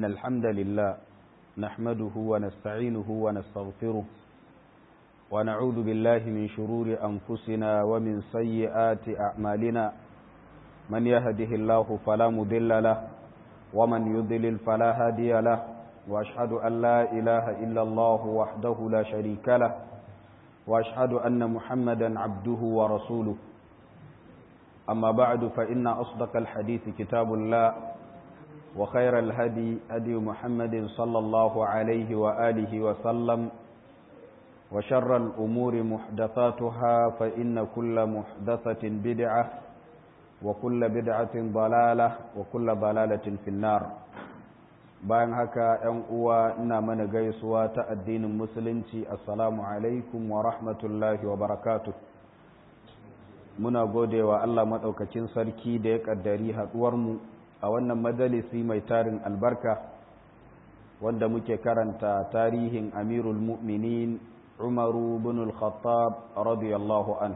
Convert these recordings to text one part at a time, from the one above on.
الحمد لله نحمده ونستعينه ونستغفره ونعوذ بالله من شرور أنفسنا ومن سيئات أعمالنا من يهده الله فلا مضل له ومن يضلل فلا هادي له وأشهد أن لا إله إلا الله وحده لا شريك له وأشهد أن محمدا عبده ورسوله أما بعد فإن أصدق الحديث كتاب الله وخير الهدي هدي محمد صلى الله عليه وآله وسلم وشر الأمور محدثاتها فإن كل محدثة بدعة وكل بدعة ضلالة وكل ضلالة في النار bayan haka ‘yan uwa ina mana gaisuwa ta addinin musulunci assalamu alaikum wa rahmatullahi wa barakatu muna gode wa Allah maɗaukakin sarki da ya ƙaddari haɗuwarmu a wannan majalisi mai tarin albarka wanda muke karanta tarihin amirul mu'minin umaru bin al-khattab radiyallahu an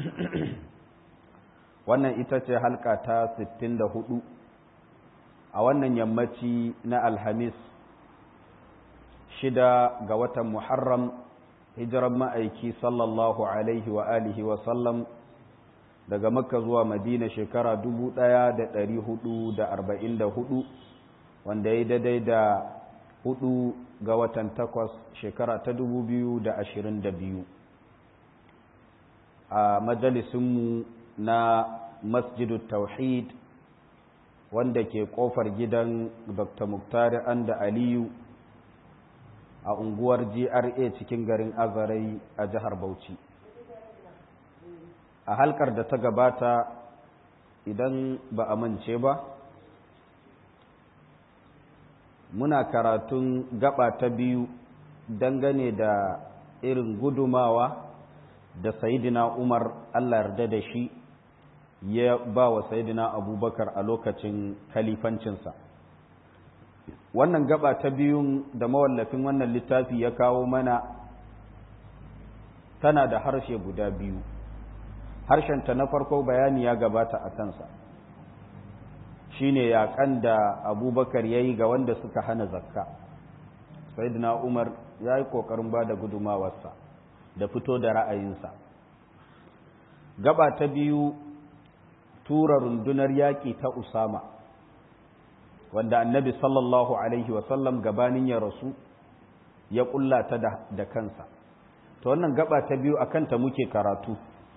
wannan ita ce halka ta 64 a wannan yammaci na alhamis shida ga watan muharram hijiran ma'aiki sallallahu alaihi wa alihi wa sallam daga makka zuwa madina shekara 1444 wanda ya daidai da hudu ga watan takwas shekara ta 2022 a majalisunmu na masjidu tauhid wanda ke kofar gidan dr muktari anda aliyu a unguwar gra cikin garin azarai a jihar bauchi a halkar da ta gabata idan ba a mance ba muna karatun gaba ta biyu dangane da irin gudumawa da sayidina umar allah yarda da shi ya ba wa sayidina abubakar a lokacin kalifancinsa wannan gaba ta biyun da mawallafin wannan littafi ya kawo mana tana da harshe guda biyu harshenta na farko bayani ya gabata a kansa shine yaƙan da abubakar ya yi ga wanda suka hana zakka sayidina umar ya yi ƙoƙarin ba da gudumawarsa da fito da ra'ayinsa gaba ta biyu tura rundunar yaƙi ta Usama wanda annabi sallallahu Alaihi wasallam gabanin ya rasu ya ƙulla ta da kansa ta wannan gaba ta biyu a kanta muke karatu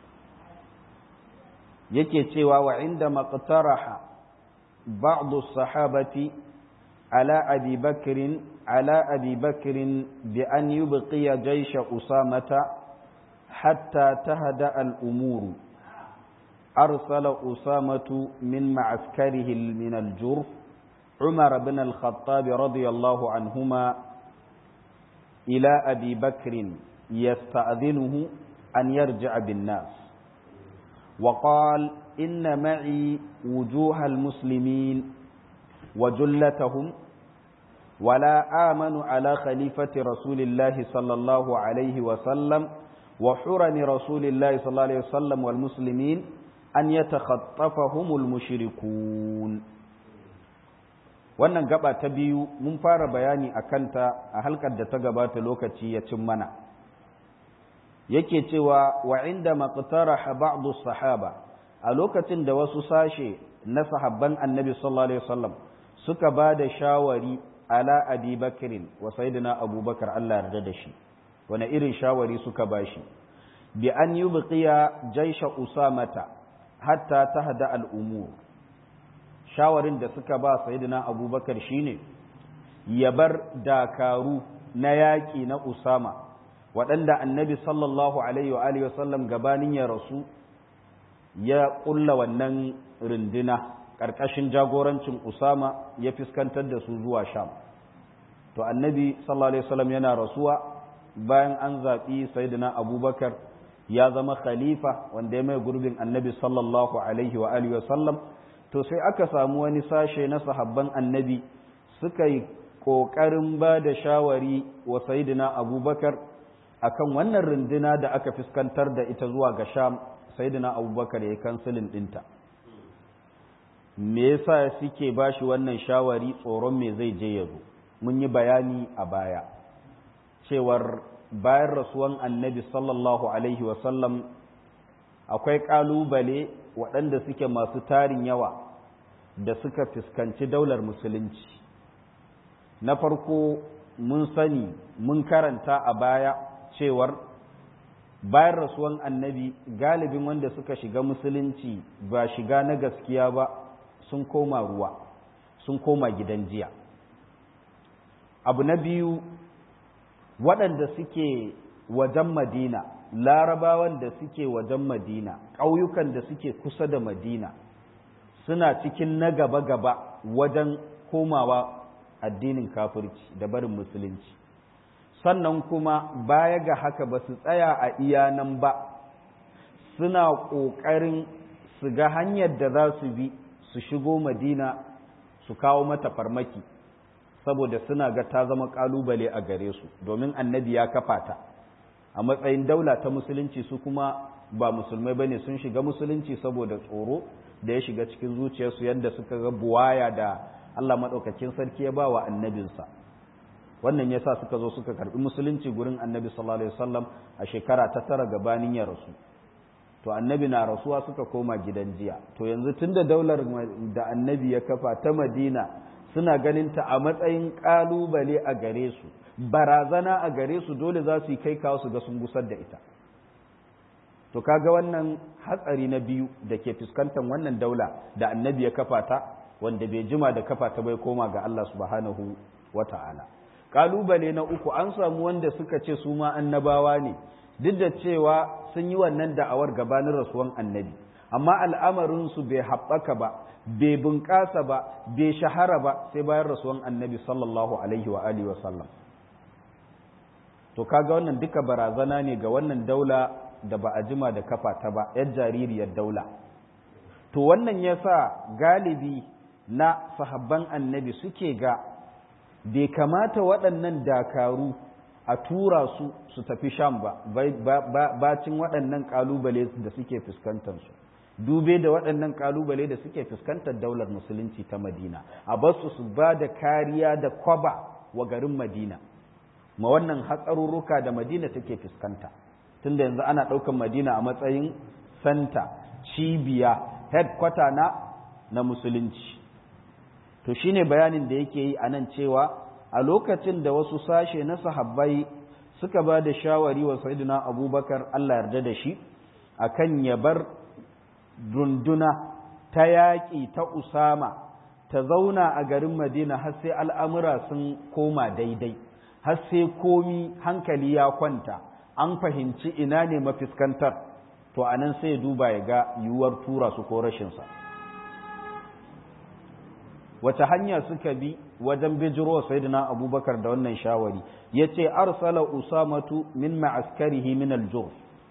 yake cewa wa inda maqtaraha ba'du sahabati ala abi bakrin ala abi bakrin bi an yubqiya jaysha usamata hatta tahda al-umuru أرسل أسامة من معسكره من الجرف عمر بن الخطاب رضي الله عنهما إلى أبي بكر يستأذنه أن يرجع بالناس وقال إن معي وجوه المسلمين وجلتهم ولا آمن على خليفة رسول الله صلى الله عليه وسلم وحرم رسول الله صلى الله عليه وسلم والمسلمين an ya takhattafahumul mushrikun wannan gaba ta biyu mun fara bayani a kanta a halkar da ta gabata lokaci ya cin mana yake cewa wa inda maqtaraha ba'du sahaba a lokacin da wasu sashe na sahabban annabi sallallahu alaihi wasallam suka ba da shawari ala abi bakrin wa sayyidina abubakar Allah yarda da shi wani irin shawari suka bashi bi an yubqiya jaysha usamata hatta ta hada al'umur shawarin da suka ba sayidina abubakar shine ya bar dakaru na yaƙi na usama waɗanda annabi sallallahu alaihi wa sallam gabanin ya rasu ya ƙulla wannan runduna ƙarƙashin jagorancin usama ya fuskantar da su zuwa sham to annabi sallallahu alaihi wasallam yana rasuwa bayan an zaɓi sayidina abubakar ya zama khalifa wanda ya mai gurbin annabi sallallahu alaihi wa alihi wasallam to sai aka samu wani sashe na sahabban annabi suka yi ƙoƙarin ba da shawari wa sayidina abubakar akan wannan runduna da aka fuskantar da ita zuwa ga sham sayidina abubakar ya yi kansilin ɗinta me yasa suke bashi wannan shawari tsoron me zai je yazo mun yi bayani a baya cewar bayan rasuwan annabi sallallahu alaihi wasallam akwai ƙalubale waɗanda suke masu tarin yawa da suka fuskanci daular musulunci na farko mun sani mun karanta a baya cewar bayan rasuwan annabi galibin wanda suka shiga musulunci ba shiga na gaskiya ba sun koma ruwa sun koma gidan jiya abu na biyu waɗanda suke wajen madina larabawan da suke wajen madina ƙauyukan da suke kusa da madina suna cikin na gaba-gaba wajen komawa addinin kafirci da barin musulunci sannan kuma baya ga haka ba su tsaya a iya nan ba suna ƙoƙarin su ga hanyar da za su bi su shigo madina su kawo mata farmaki saboda suna ga ta zama ƙalubale a gare su domin annabi ya kafa ta a matsayin daula ta musulunci su kuma ba musulmai ba ne sun shiga musulunci saboda tsoro da ya shiga cikin zuciyarsu yadda suka ga buwaya da Allah maɗaukakin sarki ya ba wa annabinsa wannan ya sa suka zo suka karɓi musulunci gurin annabi sallallahu alaihi wasallam a shekara ta tara gabanin ya rasu to annabi na rasuwa suka koma gidan jiya to yanzu tunda daular da annabi ya kafa ta madina suna ganin ta a matsayin ƙalubale a gare su barazana a gare su dole za su yi kai kawo su ga sun gusar da ita to kaga wannan hatsari na biyu da ke fuskantar wannan daula da annabi ya kafa ta wanda bai jima da kafa ta bai koma ga Allah subhanahu wata'ala kalubale na uku an samu wanda suka ce su ma annabawa ne duk da cewa sun yi wannan da'awar gabanin rasuwan annabi amma al'amarin su bai haɓaka ba bai bunƙasa ba bai shahara ba sai bayan rasuwan annabi sallallahu alaihi wa alihi wa sallam to kaga wannan duka barazana ne ga wannan daula da ba a jima da kafa ta ba yar jaririyar daula to wannan yasa galibi na sahabban annabi suke ga bai kamata waɗannan dakaru a tura su su tafi sham ba bacin waɗannan ƙalubale da suke fuskantarsu dube da waɗannan ƙalubale da suke fuskantar daular musulunci ta madina a basu su ba da kariya da kwaba wa garin madina ma wannan hatsarurruka da madina take fuskanta tunda yanzu ana ɗaukan madina a matsayin santa cibiya headquarter na na musulunci to shine bayanin da yake yi a nan cewa a lokacin da wasu sashe na sahabbai suka ba da shawari wa sayyidina abubakar allah yarda da shi akan ya bar runduna ta yaƙi ta usama ta zauna a garin madina har sai al'amura sun koma daidai har sai komi hankali ya kwanta an fahimci ina ne mafiskantar to a nan sai duba ya ga yiwuwar tura su ko rashinsa wace hanya suka bi wajen bijiro sayyidina abubakar da wannan shawari ya ce arsala usamatu min ma'askarihi min aljurf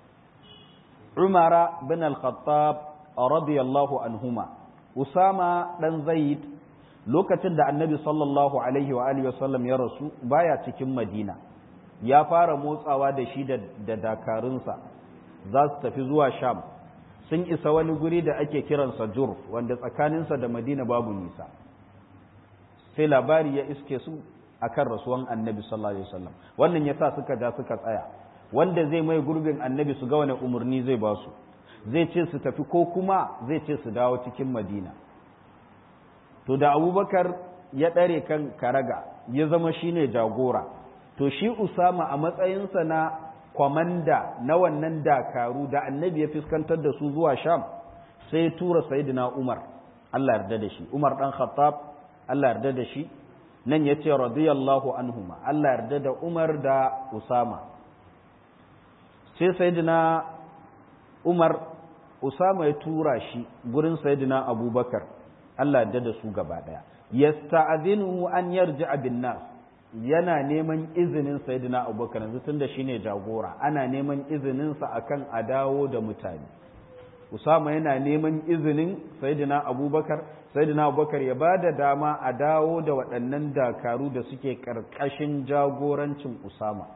umara bin al-khattab radiyallahu anhuma usama dan zaid lokacin da annabi sallallahu alaihi wa alihi wasallam ya rasu baya cikin madina ya fara motsawa da shi da dakarunsa za su tafi zuwa sham sun isa wani guri da ake kiransa jurf wanda tsakaninsa da madina babu nisa sai labari ya iske su akan rasuwan annabi sallallahu alaihi wasallam wannan yasa suka ja suka tsaya wanda zai mai gurbin annabi su ga wani umarni zai ba su zai ce su tafi ko kuma zai ce su dawo cikin madina to da abubakar ya ɗare kan karaga ya zama shine jagora to shi usama a matsayinsa na kwamanda na wannan dakaru da annabi ya fuskantar da su zuwa sham sai tura sayidina umar allah yarda da shi umar dan khattab allah yarda da shi nan ya ce radiyallahu anhuma allah yarda da umar da usama sai sayidina umar usama ya tura shi gurin sayidina abubakar allah yarda da su gaba daya yasta'adhinu an yarji'a bin nas yana neman izinin sayyidina abubakar yanzu tunda shine jagora ana neman izinin sa akan a dawo da mutane usama yana neman izinin sayyidina abubakar sayyidina abubakar ya ba da dama a dawo da waɗannan dakaru da suke ƙarƙashin jagorancin usama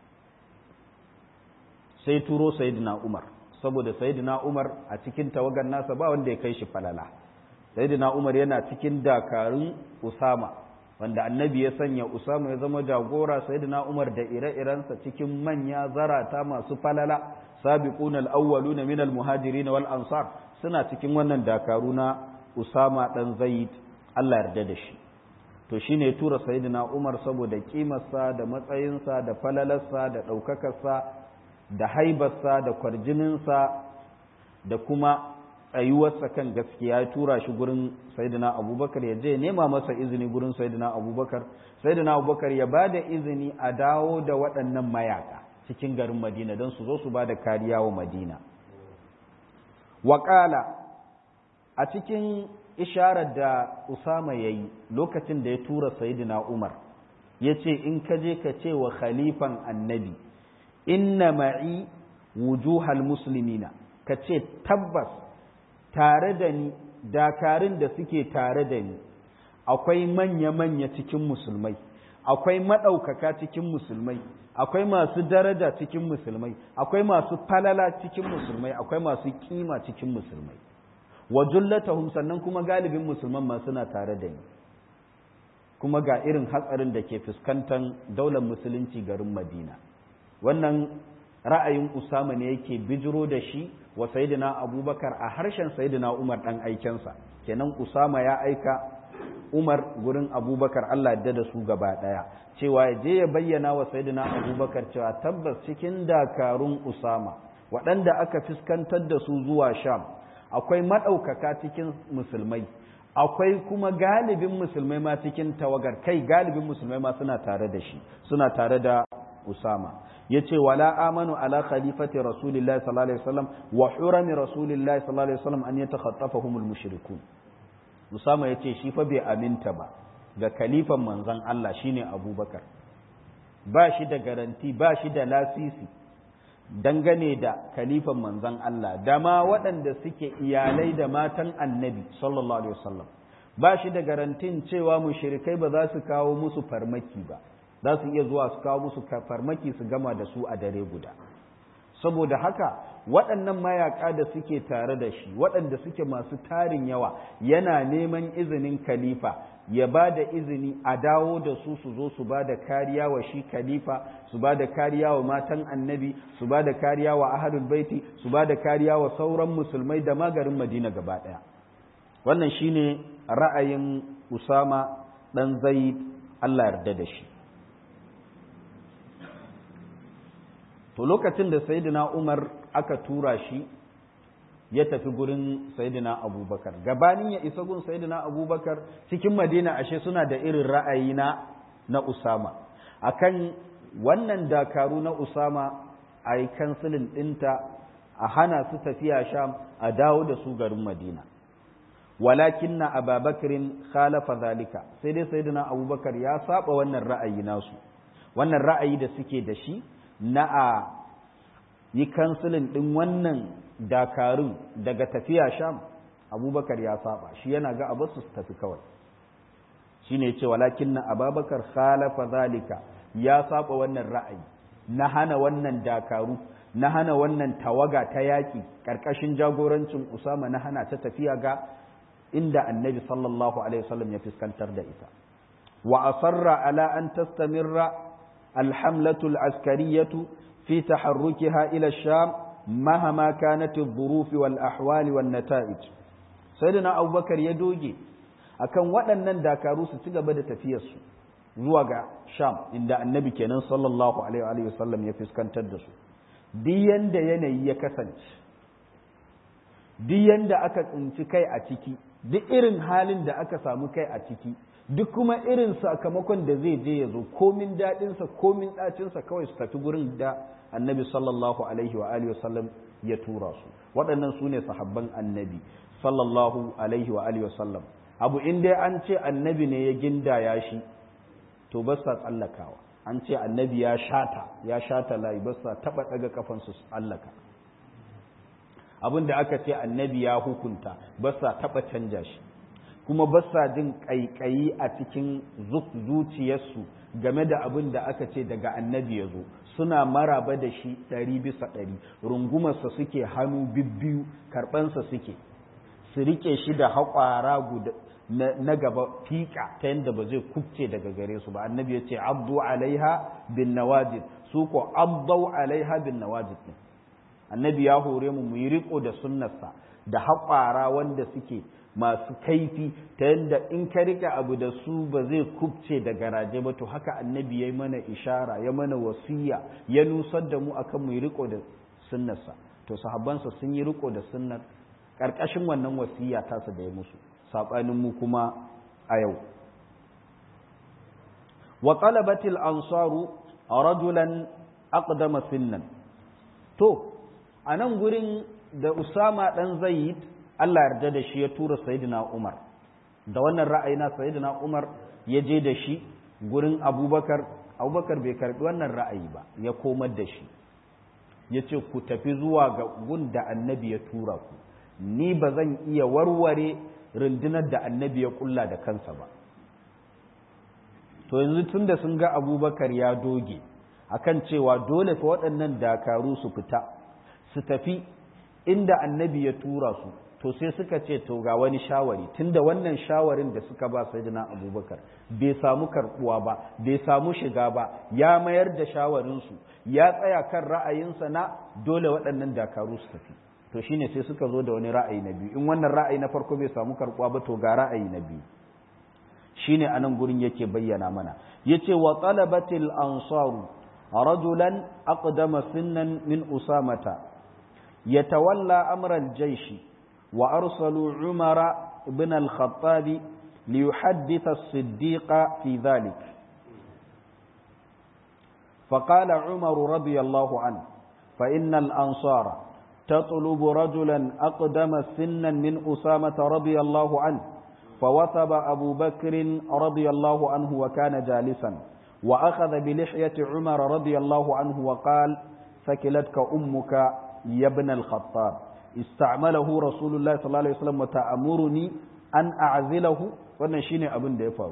sai turo sayyidina umar saboda sayyidina umar a cikin tawagar nasa ba wanda ya kai shi falala sayyidina umar yana cikin dakarun usama wanda annabi ya sanya usama ya zama jagora sayyidina umar da ire-irensa cikin manya zarata masu falala sabiqun al-awwaluna min al-muhajirin wal ansar suna cikin wannan dakaru na usama dan zaid Allah yarda da shi to shine ya tura sayyidina umar saboda kimarsa da matsayinsa da falalarsa da ɗaukakarsa da haibarsa da kwarjininsa da kuma tsayuwarsa kan gaskiya ya tura shi gurin sayyidina abubakar ya je nema masa izini gurin sayyidina abubakar sayyidina abubakar ya ba da izini a dawo da waɗannan mayaka cikin garin madina don su zo su ba da kariya wa madina waƙala a cikin isharar da usama ya yi lokacin da ya tura sayyidina umar ya ce in ka je ka ce wa khalifan annabi inna ma'i wujuhal muslimina ka ce tabbas tare da ni dakarun da suke tare da ni akwai manya-manya cikin musulmai akwai maɗaukaka cikin musulmai akwai masu daraja cikin musulmai akwai masu falala cikin musulmai akwai masu kima cikin musulmai wa jullatahum sannan kuma galibin musulman ma suna tare da ni kuma ga irin hatsarin da ke fuskantar daular musulunci garin madina wannan ra'ayin usama ne yake bijiro da shi wa sayyidina abubakar a harshen sayyidina umar dan aikensa kenan usama ya aika umar gurin abubakar allah yadda da su gaba daya cewa ya je ya bayyana wa sayyidina abubakar cewa tabbas cikin dakarun usama waɗanda aka fuskantar da su zuwa sham akwai maɗaukaka cikin musulmai akwai kuma galibin musulmai ma cikin tawagar kai galibin musulmai ma suna tare da shi suna tare da usama ya ce wala amanu ala khalifati rasulillahi sallallahu alaihi wasallam wa hurami rasulillahi sallallahu alaihi wasallam an yatakhattafahumul mushrikun usama ya ce shi fa bai aminta ba ga khalifan manzon Allah shine abubakar ba shi da garanti ba shi da lasisi dangane da kalifan manzon Allah da ma waɗanda suke iyalai da matan annabi sallallahu alaihi wasallam ba shi da garantin cewa mushrikai ba za su kawo musu farmaki ba za su iya zuwa su kawo musu farmaki su gama da su a dare guda saboda haka waɗannan mayaka da suke tare da shi waɗanda suke masu tarin yawa yana neman izinin khalifa ya ba da izini a dawo da su su zo su ba da kariya wa shi khalifa su ba da kariya wa matan annabi su ba da kariya wa ahlul baiti su ba da kariya wa sauran musulmai da magarin madina gaba ɗaya wannan shine ra'ayin usama ɗan zaid allah yarda da shi to lokacin da sayyidina umar aka tura shi ya tafi gurin sayyidina abubakar gabanin ya isa gun sayyidina abubakar cikin madina ashe suna da irin ra'ayi na na usama akan wannan dakaru na usama a yi kansilin ɗinta a hana su tafiya sham a dawo da su garin madina walakin na ababakarin khalafa zalika sai dai sayyidina abubakar ya saba wannan ra'ayi nasu wannan ra'ayi da suke da shi na a yi kansilin ɗin wannan dakarun daga tafiya sham abubakar ya saba shi yana ga abu su tafi kawai shi ne ce walakin na ababakar khalafa zalika ya saba wannan ra'ayi na hana wannan dakaru na hana wannan tawaga ta yaƙi ƙarƙashin jagorancin usama na hana ta tafiya ga inda annabi sallallahu alaihi wasallam ya fuskantar da ita wa asarra ala an tastamirra alhamlatul askariyatu في تحركها إلى الشام مهما كانت الظروف والأحوال والنتائج سيدنا أبو بكر يدوجي akan waɗannan dakaru su ci gaba da tafiyarsu zuwa ga sham inda annabi kenan sallallahu alaihi wa sallam ya fuskantar da su duk yanda yanayi ya kasance duk yanda aka tsinci kai a ciki duk irin halin da aka samu kai a ciki duk kuma irin sakamakon da zai je ya zo komin daɗinsa komin ɗacinsa kawai su tafi gurin da annabi sallallahu alaihi wa alihi wasallam ya tura su waɗannan su ne sahabban annabi sallallahu alaihi wa alihi wasallam abu in dai an ce annabi ne ya gindaya shi to ba sa tsallakawa an ce annabi ya shata ya shata layi ba sa taɓa ɗaga kafansu su tsallaka abin da aka ce annabi ya hukunta ba sa taɓa canja shi kuma ba sa jin ƙaiƙayi a cikin zuciyarsu game da abin da aka ce daga annabi ya zo suna maraba da shi ɗari bisa ɗari rungumarsa suke hannu bibbiyu karɓansa suke su rike shi da haƙwara guda na gaba fiƙa ta yadda ba zai kubce daga gare su ba annabi ya ce abdu alaiha bin nawajid su ko abdau alaiha bin nawajid ne annabi ya hore mu mu yi riko da sunnarsa da haƙwara wanda suke masu kaifi ta yadda in ka rike abu da su ba zai kubce da garaje ba to haka annabi ya yi mana ishara ya mana wasiya ya nusar da mu akan mu yi riko da sunnarsa to sahabbansa sun yi riko da sunnar ƙarƙashin wannan wasiya tasa da ya musu saɓanin mu kuma a yau wa talabatil ansaru rajulan aqdama sinnan to a nan gurin da usama dan zaid Allah yarda da shi ya tura sayyidina umar da wannan ra'ayi na sayyidina umar ya je da shi gurin abubakar abubakar bai karbi wannan ra'ayi ba ya komar da shi ya ce ku tafi zuwa ga gun da annabi ya tura ku ni ba zan iya warware rundunar da annabi ya kulla da kansa ba to yanzu tun da sun ga abubakar ya doge akan cewa dole fa waɗannan dakaru su fita su tafi inda annabi ya tura su to sai suka ce to ga wani shawari tunda wannan shawarin da suka ba sayyidina abubakar bai samu karbuwa ba bai samu shiga ba ya mayar da shawarinsu ya tsaya kan ra'ayinsa na dole waɗannan dakaru su tafi to shine sai suka zo da wani ra'ayi na biyu in wannan ra'ayi na farko bai samu karbuwa ba to ga ra'ayi na biyu shine anan gurin yake bayyana mana yace wa talabatil ansaru rajulan aqdama sinnan min usamata yatawalla amra al-jaysh وأرسلوا عمر بن الخطاب ليحدث الصديق في ذلك فقال عمر رضي الله عنه فإن الأنصار تطلب رجلا أقدم سنا من أسامة رضي الله عنه فوثب أبو بكر رضي الله عنه وكان جالسا وأخذ بلحية عمر رضي الله عنه وقال ثكلتك أمك يا ابن الخطاب استعمله رسول الله صلى الله عليه وسلم وتأمرني أن أعزله wannan shine abin da ya faru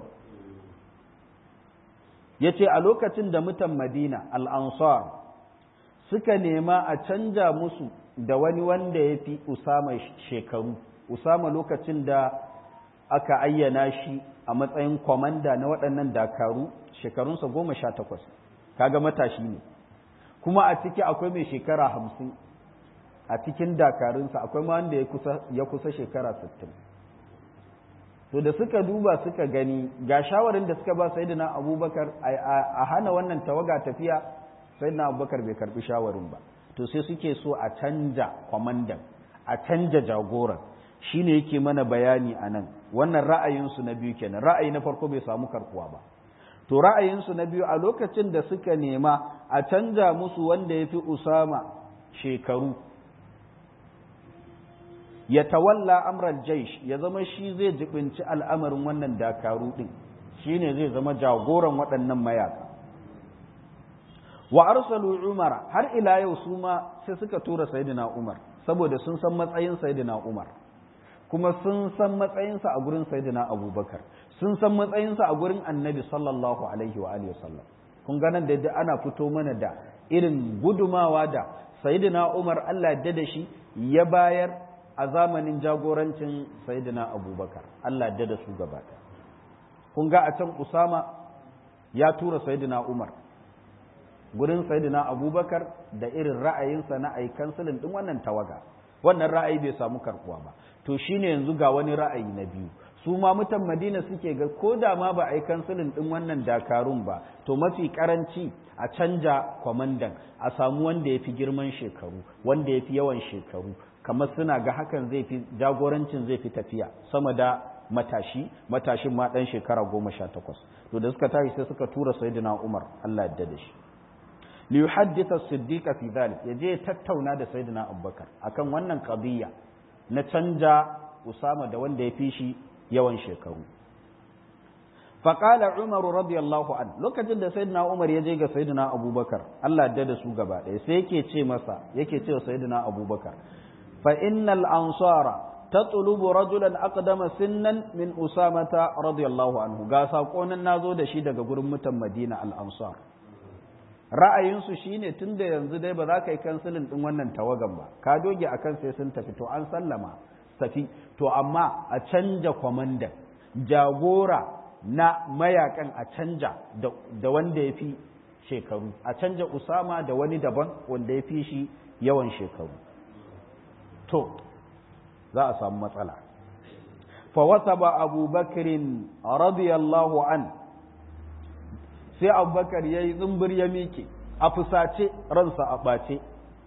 yace a lokacin da mutan Madina al-Ansar suka nema a canja musu da wani wanda ya fi Usama shekaru Usama lokacin da aka ayyana shi a matsayin kwamanda na waɗannan dakaru shekarunsa goma sha takwas kaga matashi ne kuma a ciki akwai mai shekara hamsin a cikin dakarunsa akwai ma wanda ya kusa shekara sittin to da suka duba suka gani ga shawarin da suka ba sayyidina abubakar a hana wannan tawaga tafiya sayyidina abubakar bai karbi shawarin ba to sai suke so a canja kwamandan a canja jagoran shine yake mana bayani a nan wannan ra'ayinsu na biyu kenan ra'ayi na farko bai samu karkuwa ba to ra'ayinsu na biyu a lokacin da suka nema a canja musu wanda ya fi usama shekaru ya tawalla amral jaish ya zama shi zai jibinci al'amarin wannan dakaru din shine zai zama jagoran waɗannan mayaka wa arsalu umar har ila yau su ma sai suka tura sayyidina umar saboda sun san matsayin sayyidina umar kuma sun san matsayinsa a gurin sayyidina abubakar sun san matsayinsa a gurin annabi sallallahu alaihi wa alihi wasallam kun ga nan da yadda ana fito mana da irin gudumawa da sayyidina umar Allah ya da shi ya bayar a zamanin jagorancin sayyidina abubakar Allah ya da su gaba kun ga a can usama ya tura sayyidina umar gurin sayyidina abubakar da irin ra'ayinsa na aikansilin din wannan tawaga wannan ra'ayi bai samu karkuwa ba to shine yanzu ga wani ra'ayi na biyu su ma mutan madina suke ga ko da ma ba a yi kansilin ɗin wannan dakarun ba to mafi karanci a canja kwamandan a samu wanda ya fi girman shekaru wanda ya fi yawan shekaru kamar suna ga hakan zai fi jagorancin zai fi tafiya sama da matashi matashin ma ɗan shekara goma sha takwas to da suka tashi sai suka tura sayyidina umar allah yadda da shi li yuhaddisa as-siddiq fi dhalik yaje ya tattauna da sayyidina abubakar akan wannan qadiyya na canja usama da wanda ya fi shi yawan shekaru faƙala umar radiyallahu an lokacin da sayyidina umar ya je ga sayyidina abubakar Allah da da su gaba ɗaya sai yake ce masa yake ce wa sayyidina abubakar fa innal ansara tatlubu rajulan aqdama sinnan min usamata radiyallahu anhu ga sako nan nazo da shi daga gurin mutan madina al ansar ra'ayinsu shine tun da yanzu dai ba za ka yi kansilin ɗin wannan tawagan ba ka doge akan sai sun tafi to an sallama tafi to amma a canja kwamandan jagora na mayakan a canja da wanda ya fi shekaru a canja usama da wani daban wanda ya fi shi yawan shekaru to za a samu matsala fawasaba abubakarin radiyallahu an sai abubakar ya yi zumbir ya miƙe a fusace ransa a ɓace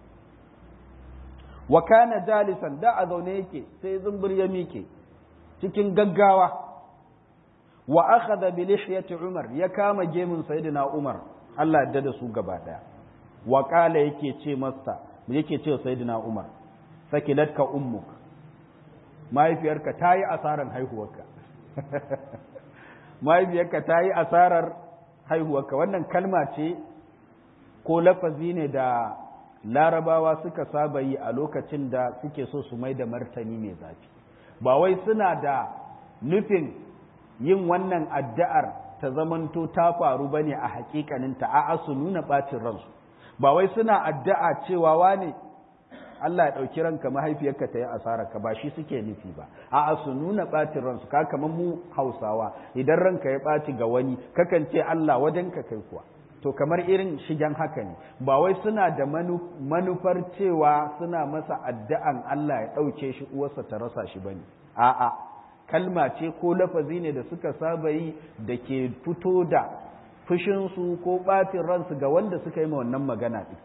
wa kana jalisan da a zaune yake sai zumbir ya miƙe cikin gaggawa wa akhadha bi lihyati umar ya kama gemun sayyidina umar Allah ya da su gaba daya wa qala yake ce masa yake ce sayyidina umar sakilatka ummuk mahaifiyarka ta yi asarar haihuwarka mahaifiyarka ta yi asarar haihuwarka wannan kalma ce ko lafazi ne da larabawa suka saba yi a lokacin da suke so su mai da martani mai zafi ba wai suna da nufin yin wannan addu'ar ta zamanto ta faru ba ne a hakikaninta a'a su nuna ɓacin ransu ba wai suna addu'a cewa wane Allah ya ɗauki ranka mahaifiyarka ta yi asara ka ba shi suke nufi ba a'a su nuna ɓacin ransu ka kamar mu hausawa idan ranka ya ɓaci ga wani kakan ce Allah wajen ka kai kuwa to kamar irin shigen haka ne ba wai suna da manufar cewa suna masa addu'an Allah ya ɗauke shi uwarsa ta rasa shi bane a'a kalma ce ko lafazi ne da suka saba yi da ke fito da fushinsu ko ɓacin ransu ga wanda suka yi ma wannan magana ɗin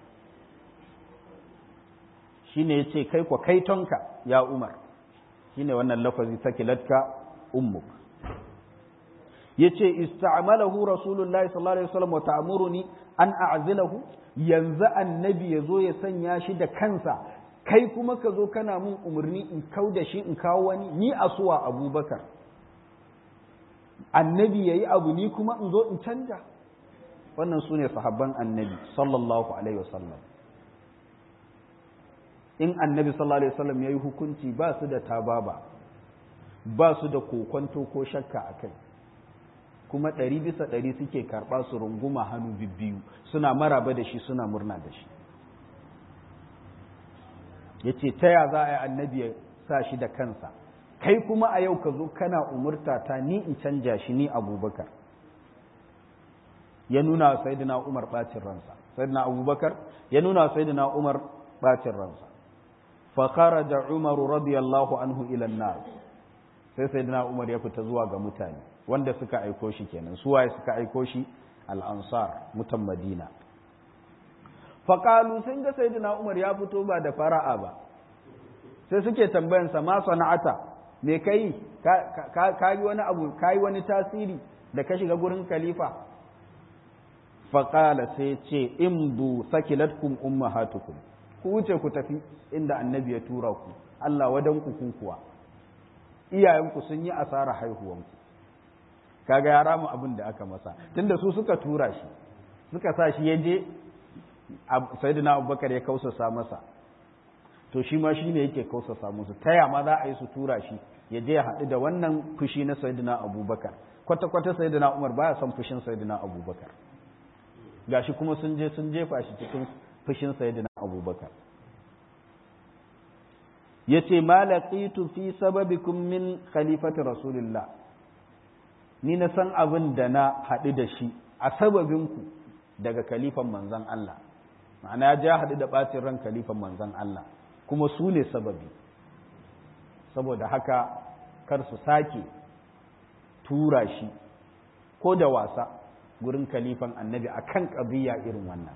shi ne ya ce kai kwa kaitonka ya umar shi ne wannan lafazi sakilatka ummuk ya ce ista'amalahu rasulullahi sallallahu alaihi wasallam wa ta'muruni an a'zilahu yanzu annabi ya zo ya sanya shi da kansa kai kuma ka zo kana mun umarni in kau da shi in kawo wani ni asuwa abubakar annabi ya yi abu ni kuma in zo in canja wannan su ne sahabban annabi sallallahu alaihi wasallam in annabi sallallahu alaihi wasallam ya yi hukunci ba su da tababa ba su da kokonto ko shakka a kai kuma ɗari bisa ɗari suke karɓa su runguma hannu bibbiyu suna maraba da shi suna murna da shi ya ce ta ya za a yi annabi ya sa shi da kansa kai kuma a yau ka zo kana umurta ta ni in canja shi ni abubakar ya nuna wa sayidina umar ɓacin ransa sayidina abubakar ya wa sayidina umar ɓacin ransa fa kharaja umaru radiyallahu anhu ila nas sai sayidina umar ya fita zuwa ga mutane wanda suka aiko shi kenan su waye suka aiko shi al-ansar mutan madina faƙalu sun ga sayyidina umar ya fito ba da fara'a ba sai suke tambayansa ma sana'ata me kai ka yi wani abu ka yi wani tasiri da ka shiga gurin khalifa faƙala sai ce in bu sakilatkum ummahatukum ku wuce ku tafi inda annabi ya tura ku Allah wadan ku kuwa iyayenku sun yi asara haihuwanku kaga ya rama abin da aka masa tunda su suka tura shi suka sa shi ya je sayyidina abubakar ya kausasa masa to shi ma shi ne yake kausasa musu taya ma za a yi su tura shi ya je ya haɗu da wannan fushi na sayyidina abubakar kwata-kwata sayyidina umar baya son fushin sayyidina abubakar gashi kuma sun je sun jefa shi cikin fushin sayyidina abubakar ya ce ma laqitu fi sababikum min khalifati rasulillah ni na san abin da na haɗu da shi a sababinku daga kalifan manzan Allah ma'ana ya ja haɗu da ɓacin ran kalifan manzan Allah kuma su ne sababi saboda haka kar su sake tura shi ko da wasa gurin kalifan annabi a kan ƙabiya irin wannan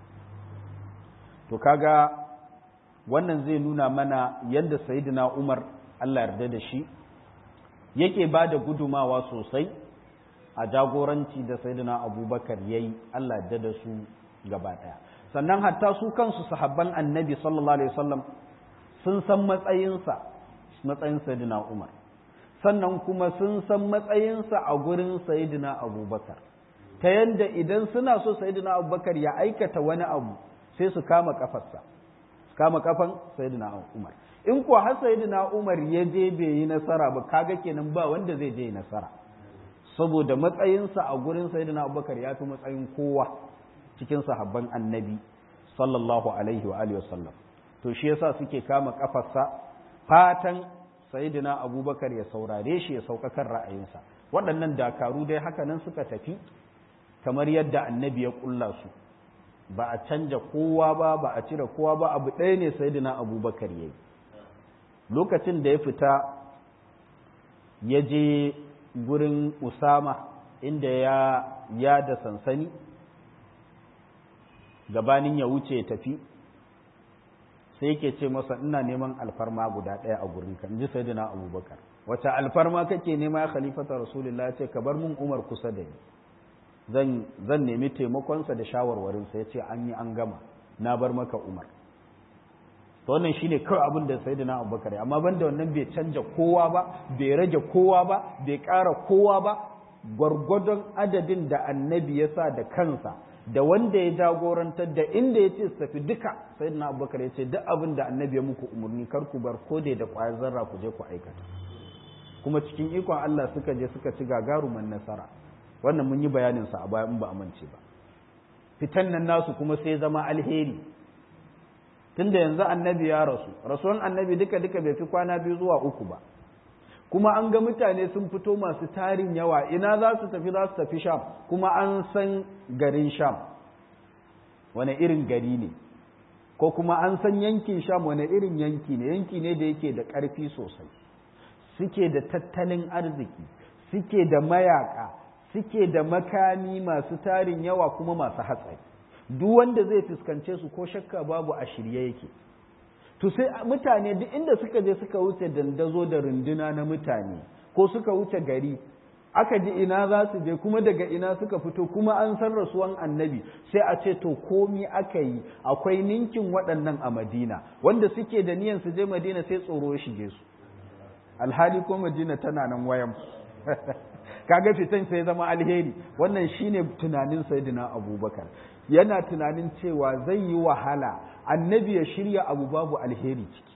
to kaga wannan zai nuna mana yadda sayidina umar Allah yarda da shi yake ba da gudumawa sosai a jagoranci da sayyidina abubakar ya yi Allah da da su gaba ɗaya sannan hatta su kansu sahabban annabi sallallahu alaihi wasallam sun san matsayinsa matsayin sayyidina umar sannan kuma sun san matsayinsa a gurin sayyidina abubakar ta yadda idan suna so sayyidina abubakar ya aikata wani abu sai su kama kafarsa su kama kafan sayyidina umar in kuwa har sayyidina umar ya je bai yi nasara ba kaga kenan ba wanda zai je nasara saboda matsayinsa a gurin sayyidina abubakar ya fi matsayin kowa cikin sahabban annabi sallallahu alaihi wa alihi wasallam to shi yasa suke kama kafarsa fatan sayidina abubakar ya saurare shi ya saukakan ra'ayinsa waɗannan dakaru dai haka nan suka tafi kamar yadda annabi ya ƙulla su ba a canja kowa ba ba a cire kowa ba abu ɗaya ne sayidina abubakar ya yi lokacin da ya fita ya je gurin usama inda ya ya da sansani gabanin ya wuce ya tafi sai yake ce masa ina neman alfarma guda ɗaya a gurin ka ji sai dina abubakar wace alfarma kake nema ya khalifata rasulullah ya ce ka bar mun umar kusa da ni zan zan nemi taimakonsa da shawarwarinsa ya ce an yi an gama na bar maka umar to wannan shine kawai abin da sayyidina abubakar amma banda wannan bai canja kowa ba bai rage kowa ba bai ƙara kowa ba gwargwadon adadin da annabi ya sa da kansa da wanda ya jagorantar da inda ya ce su tafi duka sayyidina abubakar ya ce duk abin da annabi ya muku umarni kar ku bar ko da kwayar zarra ku je ku aikata kuma cikin ikon Allah suka je suka ci gagaruman nasara wannan mun yi bayanin sa a baya in ba amince ba fitan nan nasu kuma sai zama alheri tunda yanzu annabi ya rasu rasuwan annabi duka duka bai fi kwana biyu zuwa uku ba kuma an ga mutane sun fito masu tarin yawa ina za su tafi za su tafi sham kuma an san garin sham wane irin gari ne ko kuma an san yankin sham wane irin yanki ne yanki ne da yake da ƙarfi sosai suke da tattalin arziki suke da mayaka suke da makami masu tarin yawa kuma masu hatsari duk wanda zai fuskance su ko shakka babu a shirye yake to sai mutane duk inda suka je suka wuce dandazo da runduna na mutane ko suka wuce gari aka ji ina za su je kuma daga ina suka fito kuma an san rasuwan annabi sai a ce to komi aka yi akwai ninkin waɗannan a madina wanda suke da niyan su je madina sai tsoro shige su alhali ko madina tana nan wayan kaga fitan sai zama alheri wannan shine tunanin sayyidina abubakar yana tunanin cewa zai yi wahala annabi ya shirya abu babu alheri ciki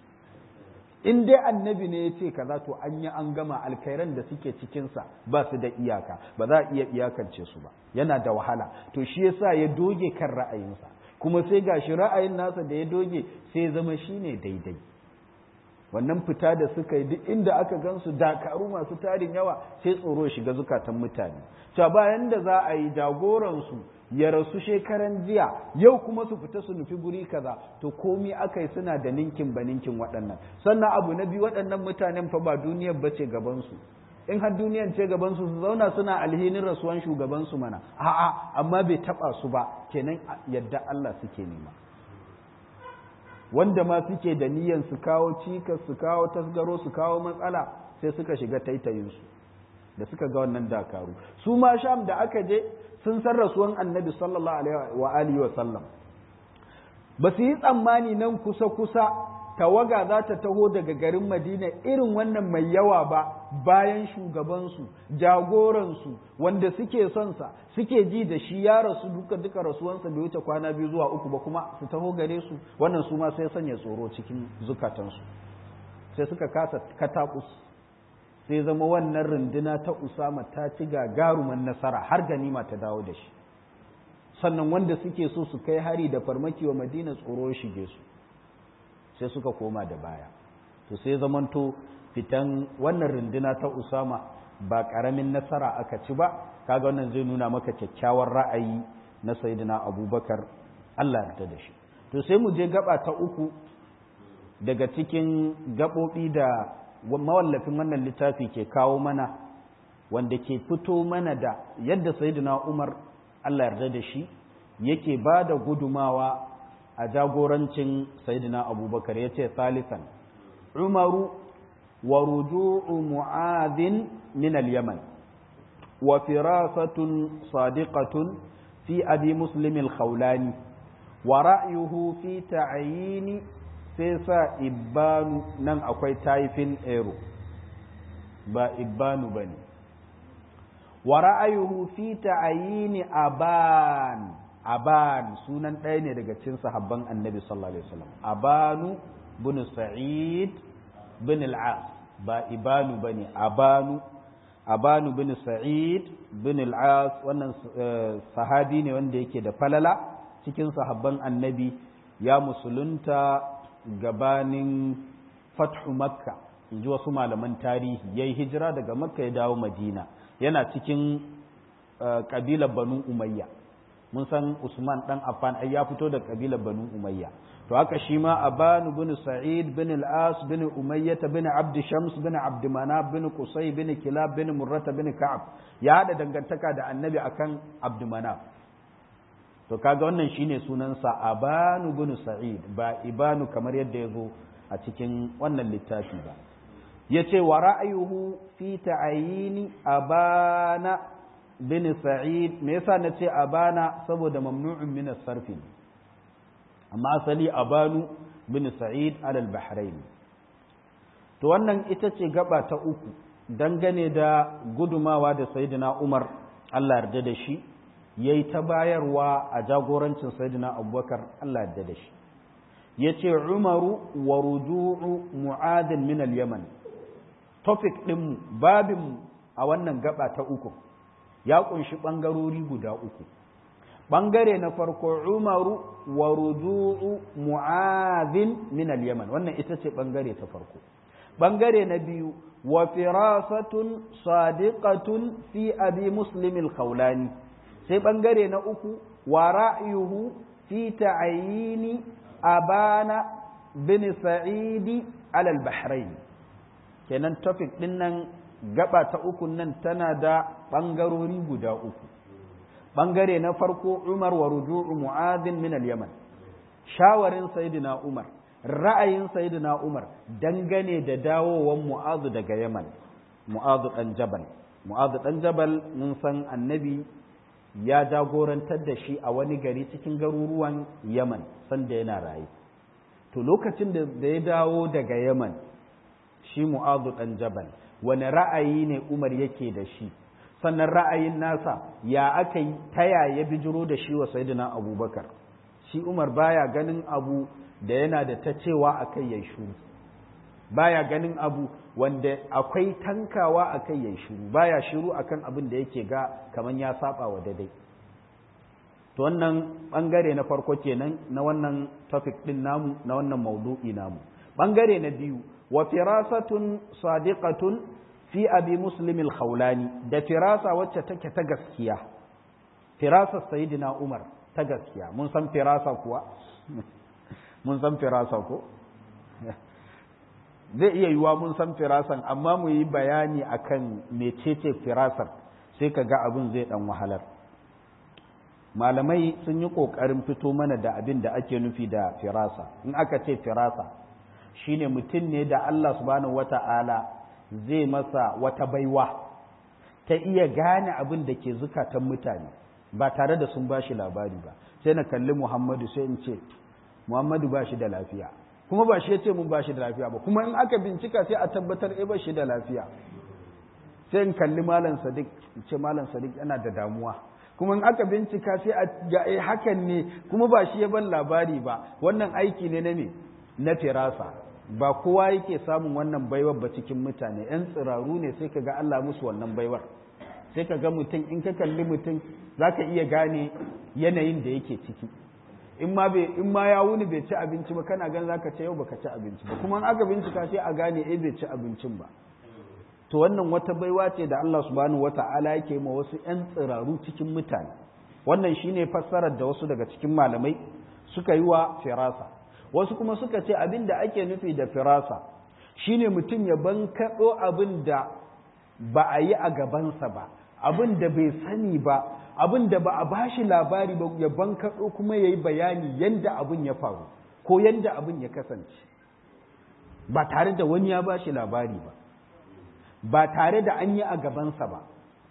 in dai annabi ne ya ce kaza to an yi an gama alkhairan da suke cikinsa ba su da iyaka ba za a iya iyakance su ba yana da wahala to shi yasa ya doge kan ra'ayinsa kuma sai gashi ra'ayin nasa da ya doge sai zama shine daidai wannan fita da suka yi duk inda aka gansu dakaru masu tarin yawa sai tsoro shiga zukatan mutane cewa bayan da za a yi jagoransu ya rasu shekaran jiya yau kuma su fita su nufi guri kaza to komi aka yi suna da ninkin ba ninkin waɗannan sannan abu na biyu waɗannan mutanen fa ba duniyar ba ce gabansu in har duniyar ce gabansu su zauna suna alhinin rasuwan shugabansu mana a'a amma bai taɓa su ba kenan yadda Allah suke nema wanda ma suke da niyyar su kawo cikas su kawo tasgaro su kawo matsala sai suka shiga taitayinsu da suka ga wannan dakaru su ma sham da aka je sun san rasuwan annabi sallallahu alaihi wa alihi wa sallam ba su yi tsammani nan kusa kusa tawaga za ta taho daga garin madina irin wannan mai yawa ba bayan shugabansu jagoransu wanda suke son sa suke ji da shi ya rasu duka duka rasuwansa bai wuce kwana biyu zuwa uku ba kuma su taho gare su wannan su ma sai sanya tsoro cikin zukatansu sai suka kasa katakus sai zama wannan runduna ta usama ta ci gagaruman nasara har ganima ta dawo da shi sannan wanda suke so su kai hari da farmaki wa madina tsoro shige su sai suka koma da baya to sai zamanto fitan wannan runduna ta usama ba karamin nasara aka ci ba kaga wannan zai nuna maka kyakkyawar ra'ayi na sayyidina abubakar Allah ya da shi to sai mu je gaba ta uku daga cikin gaɓoɓi da mawallafin wannan littafi ke kawo mana wanda ke fito mana da yadda sayyidina Umar Allah yarda da shi yake ba da gudumawa a jagorancin sayyidina Abubakar yace salisan Umaru wa ruju'u Mu'adhin min al-Yaman wa firasatun sadiqatun fi abi Muslim al-Khawlani wa ra'yuhu fi ta'yini sai sa ibanu nan akwai taifin ero ba ibanu ba ne wa ra'ayuhu fi ta'ayini aban aban sunan ɗaya ne daga cikin sahabban annabi sallallahu alaihi wasallam abanu bin sa'id bin al-as ba ibanu bane abanu abanu bin sa'id bin al-as wannan sahabi ne wanda yake da falala cikin sahabban annabi ya musulunta gabanin fathu makka in ji wasu malaman tarihi ya yi hijira daga makka ya dawo madina yana cikin ƙabilar banu umayya mun san usman ɗan affan ai ya fito da ƙabilar banu umayya to haka shi ma abanu bin sa'id bin al-as bin umayyah bin abd shams bin abd manaf bin qusay bin kilab bin murrata bin ka'ab ya hada dangantaka da annabi akan abd manaf to kaga wannan shine sunansa abanu bin sa'id ba ibanu kamar yadda ya zo a cikin wannan littafi ba yace wa ra'ayuhu fi ta'ayini abana bin sa'id me yasa nace abana saboda mamnu'un min as-sarf amma asali abanu bin sa'id alal bahrain to wannan ita ce gaba ta uku dangane da gudumawa da sayyidina umar Allah yarda da shi yayi ta bayarwa a jagorancin sayyidina abubakar Allah yarda da shi yace umaru wa ruju'u mu'adin min al-yaman topic din babin a wannan gaba ta uku ya kunshi bangarori guda uku ɓangare na farko umaru wa ruju'u mu'adhin min al-yaman wannan ita ce ɓangare ta farko ɓangare na biyu wa firasatun sadiqatun fi abi muslim al-khawlani sai ɓangare na uku wa ra'yuhu fi ta'ayini abana bin sa'idi ala al-bahrain kenan topic din nan gaba ta uku nan tana da ɓangarori guda uku bangare na farko Umar wa ruju'u Mu'adhin min al-Yaman shawarin sayyidina Umar ra'ayin sayyidina Umar dangane da dawowan Mu'adh daga Yaman Mu'adh dan Jabal Mu'adh dan Jabal mun san annabi ya jagorantar da shi a wani gari cikin garuruwan Yaman sanda yana raye to lokacin da ya dawo daga Yaman shi Mu'adh dan Jabal wani ra'ayi ne Umar yake da shi sannan ra'ayin nasa ya aka yi taya ya bijiro da shi wa sayyidina abubakar shi umar baya ganin abu da yana da ta cewa a kai ya shuru baya ganin abu wanda akwai tankawa a kai ya shuru baya shiru akan abin da yake ga kamar ya saba wa daidai to wannan bangare na farko kenan na wannan topic din namu na wannan maudu'i namu bangare na biyu wa firasatun sadiqatun fi abi muslim al-khawlani da firasa wacce take ta gaskiya firasa sayyidina umar ta gaskiya mun san firasa kuwa mun san firasa ko zai iya yiwa mun san firasan amma mu yi bayani akan mecece firasar sai ka ga abin zai dan wahalar malamai sun yi ƙoƙarin fito mana da abin da ake nufi da firasa in aka ce firasa shine mutum ne da Allah subhanahu wata'ala zai masa wata baiwa ta iya gane abin da ke zukatan mutane ba tare da sun bashi labari ba sai na kalli Muhammadu sai in ce Muhammadu ba shi da lafiya kuma ba shi ya ce mun ba shi da lafiya ba kuma in aka bincika sai a tabbatar eh ba shi da lafiya sai in kalli malam Sadiq in ce malam Sadiq yana da damuwa kuma in aka bincika sai a ga eh hakan ne kuma ba shi ya ban labari ba wannan aiki ne na me na firasa ba kowa yake samun wannan baiwar ba cikin mutane yan tsiraru ne sai ka ga Allah musu wannan baiwar sai ka ga mutum in ka kalli mutum za ka iya gane yanayin da yake ciki in ma bai in ma ya wuni bai ci abinci ba kana gan zaka ce yau baka ci abinci ba kuma in aka bincika sai a gane eh bai ci abincin ba to wannan wata baiwa ce da Allah subhanahu wata'ala yake ma wasu yan tsiraru cikin mutane wannan shine fassarar da wasu daga cikin malamai suka yi wa firasa wasu kuma suka ce abin da ake nufi da firasa shine mutum ya bankaɗo abin da ba a yi a gabansa ba abin da bai sani ba abin da ba a bashi labari ba ya bankaɗo kuma ya yi bayani yadda abin ya faru ko yadda abin ya kasance ba tare da wani ya bashi labari ba ba tare da an yi a gabansa ba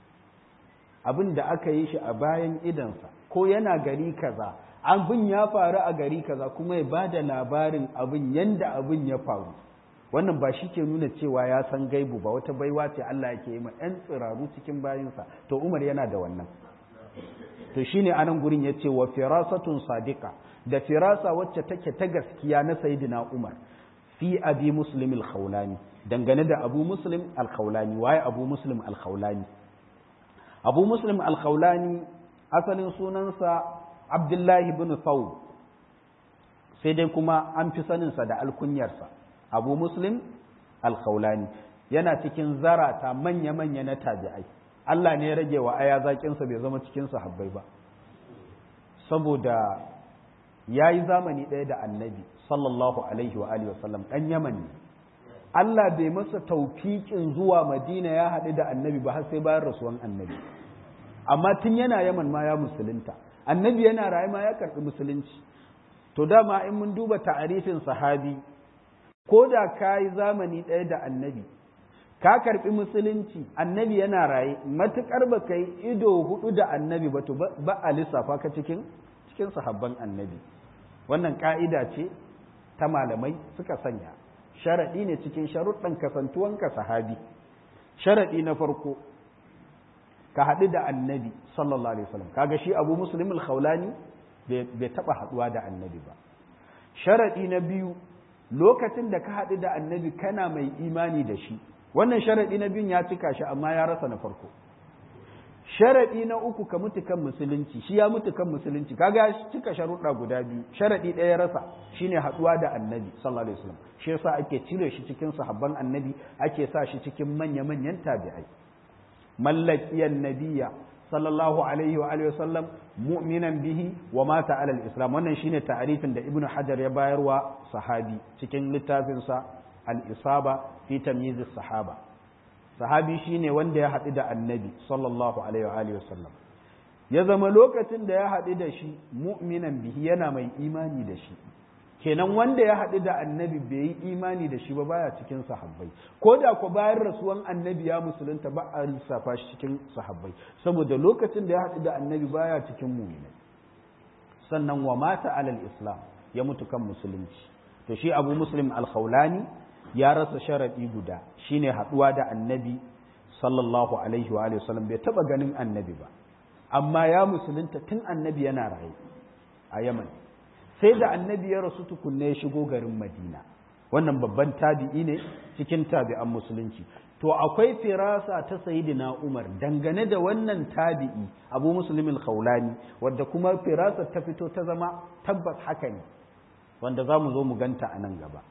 abin da aka yi shi a bayan idansa ko yana gari kaza abin ya faru a gari kaza kuma ya ba da labarin abin yadda abin ya faru wannan ba shi ke nuna cewa ya san gaibu ba wata baiwa ce Allah yake yi ma 'yan tsiraru cikin bayinsa to Umar yana da wannan to shine anan gurin ya ce wa firasatun sadiqa da firasa wacce take ta gaskiya na sayyidina Umar fi abi muslim al-khawlani dangane da abu muslim al-khawlani waye abu muslim al-khawlani abu muslim al-khawlani asalin sunansa abdullahi bin thawb sai dai kuma an fi saninsa da alkunyarsa abu muslim al-khawlani yana cikin zarata manya-manya na tabi'ai Allah ne ya rage wa aya zaƙinsa bai zama cikin sahabbai ba saboda ya yi zamani ɗaya da annabi sallallahu alaihi wa alihi wasallam ɗan yaman ne Allah bai masa taufiƙin zuwa madina ya haɗu da annabi ba har sai bayan rasuwan annabi amma tun yana yaman ma ya musulunta annabi yana raye ma ya karɓi musulunci to dama in mun duba ta'arifin sahabi ko da ka yi zamani ɗaya da annabi ka karɓi musulunci annabi yana raye matuƙar ba ka yi ido hudu da annabi ba to ba a lissafa ka cikin cikin sahabban annabi wannan ƙa'ida ce ta malamai suka sanya sharaɗi ne cikin sharuɗan kasantuwanka sahabi sharaɗi na farko ka haɗu da annabi sallallahu alaihi wasallam kaga shi abu muslim al-khawlani bai taɓa haɗuwa da annabi ba sharaɗi na biyu lokacin da ka haɗu da annabi kana mai imani da shi wannan sharaɗi na biyun ya cika shi amma ya rasa na farko sharaɗi na uku ka mutu kan musulunci shi ya mutu kan musulunci kaga ya cika sharuɗa guda biyu sharaɗi ɗaya ya rasa shine haɗuwa da annabi sallallahu alaihi wasallam shi yasa ake cire shi cikin sahabban annabi ake sa shi cikin manya-manyan tabi'ai mallakiyan nabiyya sallallahu alaihi wa alihi wasallam mu'minan bihi wa mata alal islam wannan shine ta'arifin da ibnu hajar ya bayarwa sahabi cikin littafinsa al-isaba fi tamyiz sahaba sahabi shine wanda ya haɗu da annabi sallallahu alaihi wa alihi wasallam ya zama lokacin da ya haɗu da shi mu'minan bihi yana mai imani da shi kenan wanda ya haɗu da annabi bai yi imani da shi ba baya cikin sahabbai ko da ko bayan rasuwan annabi ya musulunta ba a lissafa shi cikin sahabbai saboda lokacin da ya haɗu da annabi baya cikin mu'minai sannan wa mata alal islam ya mutu kan musulunci to shi abu muslim al-khawlani ya rasa sharaɗi guda shine haɗuwa da annabi sallallahu alaihi wa sallam bai taɓa ganin annabi ba amma ya musulunta tun annabi yana raye a yaman sai da annabi ya rasu tukunne ya shigo garin madina wannan babban tabi'i ne cikin tabi'an musulunci to akwai firasa ta sayidina umar dangane da wannan tabi'i abu muslimin khawlani wadda kuma firasa ta fito ta zama tabbas haka ne wanda za mu zo mu ganta a nan gaba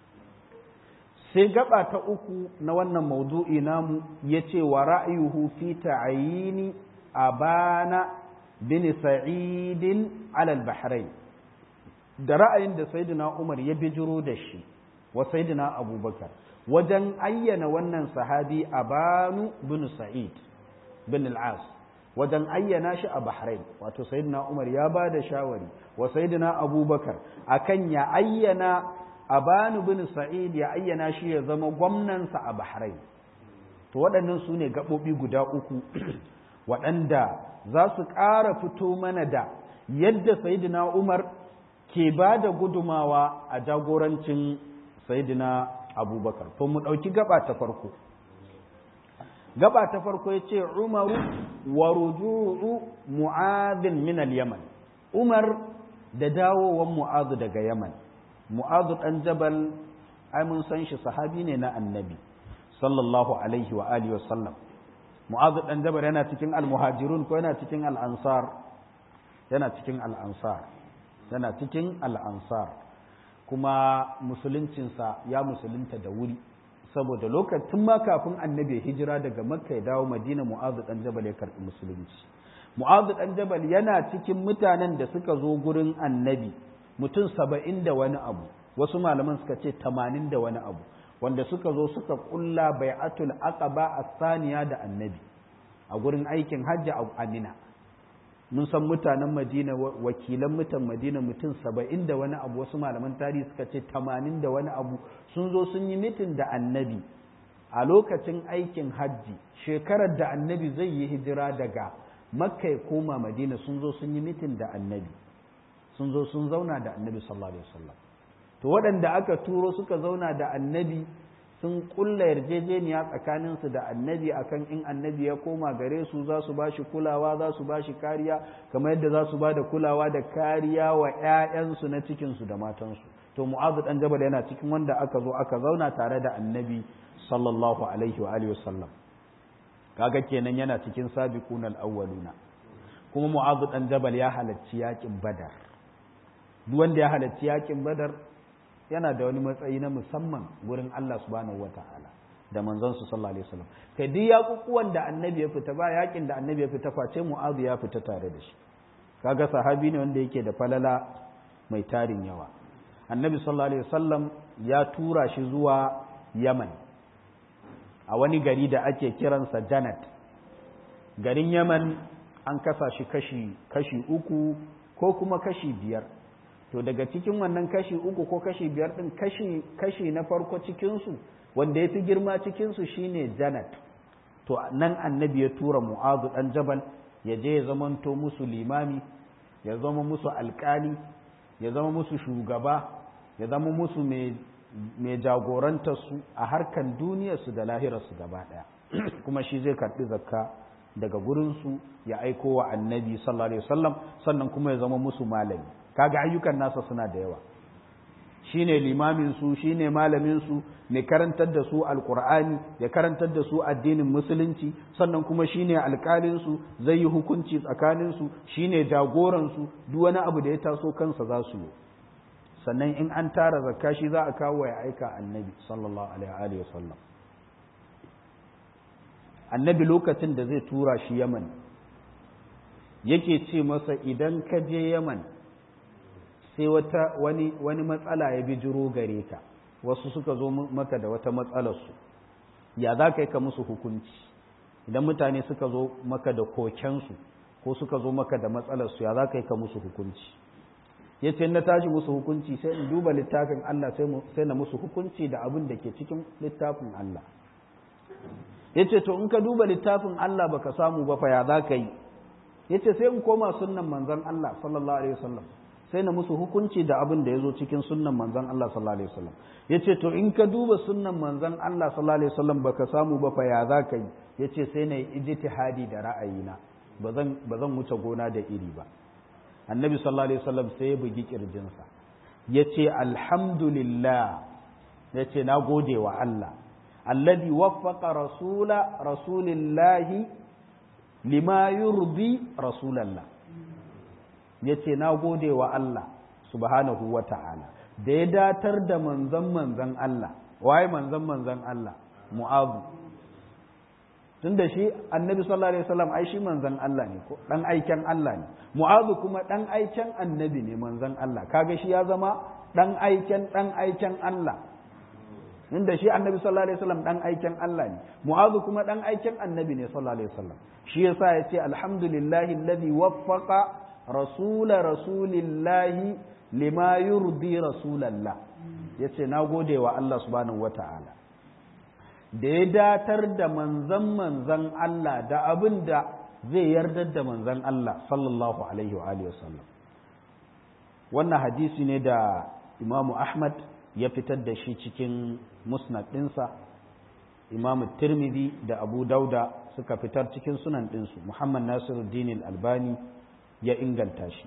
sai gaba ta uku na wannan maudu'i namu ya ce wa ra'ayuhu fi ta'ayini abana bin sa'idin alal bahrain da ra'ayin da sayyidina umar ya bijiro da shi wa sayyidina abubakar wajen ayyana wannan sahabi abanu bin sa'id bin al'as wajen ayyana shi a bahrain wato sayyidina umar ya ba da shawari wa sayyidina abubakar akan ya ayyana abanu bin sa'id ya ayyana shi ya zama gwamnansa a bahrain to waɗannan su ne gaɓoɓi guda uku waɗanda za su ƙara fito mana da yadda sayidina umar ke ba da gudumawa a jagorancin sayidina abubakar to mu ɗauki gaba ta farko gaba ta farko ya ce umaru wa ruju'u mu'adhin min al-yaman umar da dawowan mu'adhu daga yaman mu'adhu ɗan jabal ai mun san shi sahabi ne na annabi sallallahu alaihi wa alihi wa sallam mu'adhu ɗan jabal yana cikin al-muhajirun ko yana cikin al-ansar yana cikin al-ansar yana cikin al-ansar kuma musuluncinsa ya musulunta da wuri saboda lokacin ma kafin annabi hijira daga makka ya dawo madina mu'adhu ɗan jabal ya karɓi musulunci mu'adhu ɗan jabal yana cikin mutanen da suka zo gurin annabi mutum saba'in da wani abu wasu malaman suka ce tamanin da wani abu wanda suka zo suka kulla bai'atul aqaba as-saniya da annabi a gurin aikin hajji a Amina mun san mutanen Madina wakilan mutan Madina mutum saba'in da wani abu wasu malaman tarihi suka ce tamanin da wani abu sun zo sun yi mitin da annabi a lokacin aikin hajji shekarar da annabi zai yi hijira daga makka ya koma madina sun zo sun yi mitin da annabi sun zo sun zauna da annabi sallallahu alaihi wasallam to waɗanda aka turo suka zauna da annabi sun kulla yarjejeniya tsakaninsu da annabi akan in annabi ya koma gare su za su ba shi kulawa za su ba shi kariya kamar yadda za su ba da kulawa da kariya wa 'ya'yansu na cikinsu da matansu to mu'azu dan jabal yana cikin wanda aka zo aka zauna tare da annabi sallallahu alaihi wa alihi wasallam kaga kenan yana cikin sabiqun al-awwaluna kuma mu'azu dan jabal ya halarci yakin badar duk wanda ya halarci yakin badar yana da wani matsayi na musamman gurin Allah subhanahu wata'ala da manzon su sallallahu alaihi wasallam kai duk yakukuwan da annabi ya fita ba yakin da annabi ya fita face mu'azu ya fita tare da shi kaga sahabi ne wanda yake da falala mai tarin yawa annabi sallallahu alaihi wasallam ya tura shi zuwa yaman a wani gari da ake kiransa janat garin yaman an kasa shi kashi kashi uku ko kuma kashi biyar to daga cikin wannan kashi uku ko kashi biyar din kashi kashi na farko cikinsu wanda ya fi girma cikinsu shine janat to nan annabi ya tura mu'azu dan jabal ya je ya zamanto musu limami ya zama musu alkali ya zama musu shugaba ya zama musu mai jagorantarsu a harkan duniyarsu da lahirarsu gaba ɗaya kuma shi zai karɓi zakka daga gurinsu ya aiko wa annabi sallallahu alaihi wasallam sannan kuma ya zama musu malami kaga ayyukan nasa suna da yawa shine limamin su shine malamin su mai karantar da su alqur'ani ya karantar da su addinin musulunci sannan kuma shine alƙalin su zai yi hukunci tsakanin su shine jagoran su duk wani abu da ya taso kansa za su yi sannan in an tara zakka shi za a kawo ya aika annabi sallallahu alaihi wasallam annabi lokacin da zai tura shi yaman yake ce masa idan ka je yaman sai wata wani wani matsala ya bijiro gare ka wasu suka zo maka da wata matsalarsu ya za ka yi ka musu hukunci idan mutane suka zo maka da kokensu ko suka zo maka da matsalarsu ya za ka yi ka musu hukunci ya ce na tashi musu hukunci sai in duba littafin Allah sai na musu hukunci da abin da ke cikin littafin Allah ya ce to in ka duba littafin Allah baka samu ba fa ya za ka yi ya ce sai in koma sunnan manzon Allah sallallahu alaihi wasallam sai na musu hukunci da abin da ya zo cikin sunnan manzon Allah sallallahu alaihi wasallam ya ce to in ka duba sunnan manzon Allah sallallahu alaihi wasallam baka samu ba fa ya za ka yi ya ce sai na yi ijtihadi da ra'ayina ba zan wuce gona da iri ba annabi sallallahu alaihi wasallam sai ya bugi kirjinsa ya ce alhamdulillah ya ce na gode wa Allah alladhi waffaqa rasula rasulillahi lima yurdi rasulallah ya ce na gode wa Allah subhanahu wa ta'ala da ya datar da manzan manzan Allah waye manzan manzan Allah mu'azu tun da shi annabi sallallahu alaihi wasallam ai shi manzan Allah ne ko dan aiken Allah ne mu'azu kuma dan aiken annabi ne manzan Allah kaga shi ya zama dan aiken dan aiken Allah inda shi annabi sallallahu alaihi wasallam dan aiken Allah ne mu'azu kuma dan aiken annabi ne sallallahu alaihi wasallam shi yasa yace alhamdulillahi alladhi waffaqa rasula rasulillahi lima yurdi rasulallah yace nagode wa Allah subhanahu wataala da ya datar da manzan manzan Allah da abin da zai yardar da manzan Allah sallallahu alaihi wa alihi wasallam wannan hadisi ne da imamu Ahmad ya fitar da shi cikin musnad ɗinsa imamu Tirmidhi da Abu Dauda suka fitar cikin sunan ɗinsu Muhammad Nasiruddin Albani ya inganta shi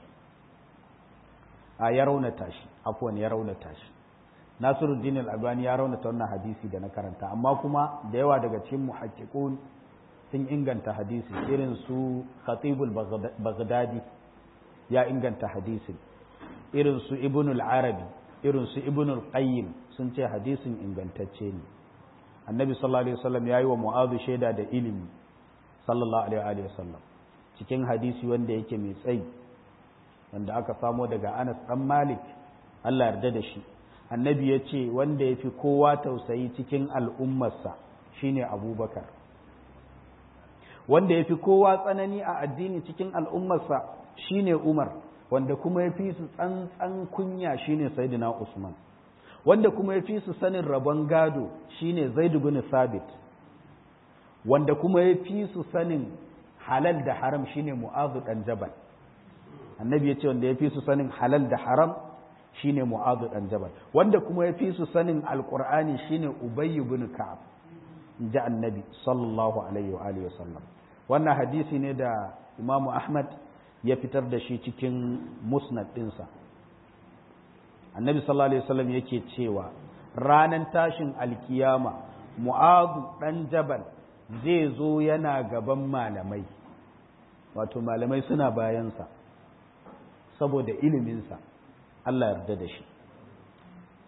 a ya raunata shi afwan ya raunata shi Nasiruddin Al-Albani ya raunata wannan hadisi da na karanta amma kuma da yawa daga cikin muhaqqiqun sun inganta hadisi irin su Khatibul Baghdadi ya inganta hadisi irin su Ibn al-Arabi irin su Ibn al-Qayyim sun ce hadisin ingantacce ne Annabi sallallahu alaihi wasallam yayi wa Mu'adh shaida da ilimi sallallahu alaihi wasallam cikin hadisi wanda yake mai tsayi wanda aka samo daga Anas dan Malik Allah yarda da shi annabi ya ce wanda ya fi kowa tausayi cikin al'ummarsa shine abubakar wanda ya fi kowa tsanani a addini cikin al'ummarsa shine umar wanda kuma ya fi su tsantsan kunya shine sayyidina usman wanda kuma ya fi su sanin rabon gado shine zaidu bin sabit wanda kuma ya fi su sanin halal da haram shine mu'azu dan jabal annabi ya ce wanda ya fi su sanin halal da haram shine mu'azu dan jabal wanda kuma ya fi su sanin alqur'ani shine ubay ibn ka'ab inji annabi sallallahu alaihi wa alihi wasallam wannan hadisi ne da imam ahmad ya fitar da shi cikin musnad dinsa annabi sallallahu alaihi wasallam yake cewa ranan tashin alkiyama mu'azu dan jabal zai zo yana gaban malamai wato malamai suna bayansa saboda iliminsa Allah yarda da shi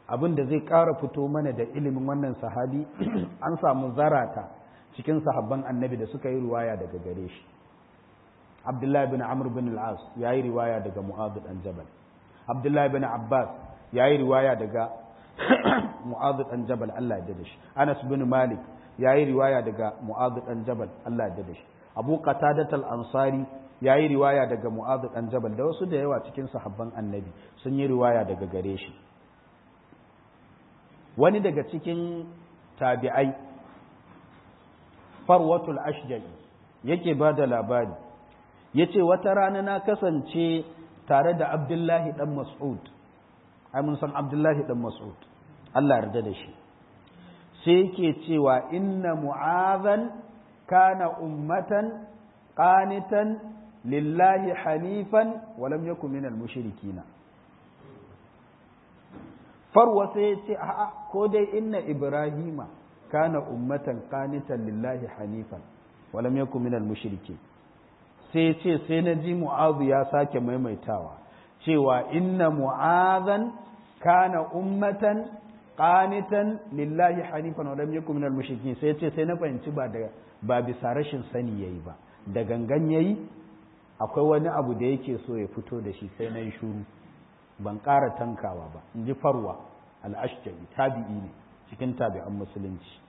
abin da zai ƙara fito mana da ilimin wannan sahabi an samu zarata cikin sahabban annabi da suka yi riwaya daga gare shi abdullahi bin amr bin al-as ya yi riwaya daga mu'adh dan jabal abdullahi bin abbas ya yi riwaya daga mu'adh dan jabal Allah ya da shi anas bin malik ya yi riwaya daga mu'adh dan jabal Allah ya da shi abu qatadat al-ansari ya yi riwaya daga mu'adh dan jabal da wasu da yawa cikin sahabban annabi sun yi riwaya daga gare shi wani daga cikin tabi'ai farwatul ashja'i yake ba da labari ya ce wata rana na kasance tare da abdullahi ɗan mas'ud ai mun san abdullahi ɗan mas'ud Allah yarda da shi sai yake cewa inna mu'azan kana ummatan qanitan lillahi hanifan walam yakun minal mushrikina farwa sai ya ce a'a ko dai inna ibrahima kana ummatan qanitan lillahi hanifan walam yakun minal mushriki sai ya ce sai na ji mu'azu ya sake maimaitawa cewa inna mu'azan kana ummatan qanitan lillahi hanifan walam yakun minal mushrikin sai ya ce sai na fahimci ba da ba bisa rashin sani yayi ba da gangan yayi akwai wani abu da yake so ya fito da shi sai na yi shuru ban ƙara tankawa ba in ji farwa al'ashjari tabi'i ne cikin tabi'an musulunci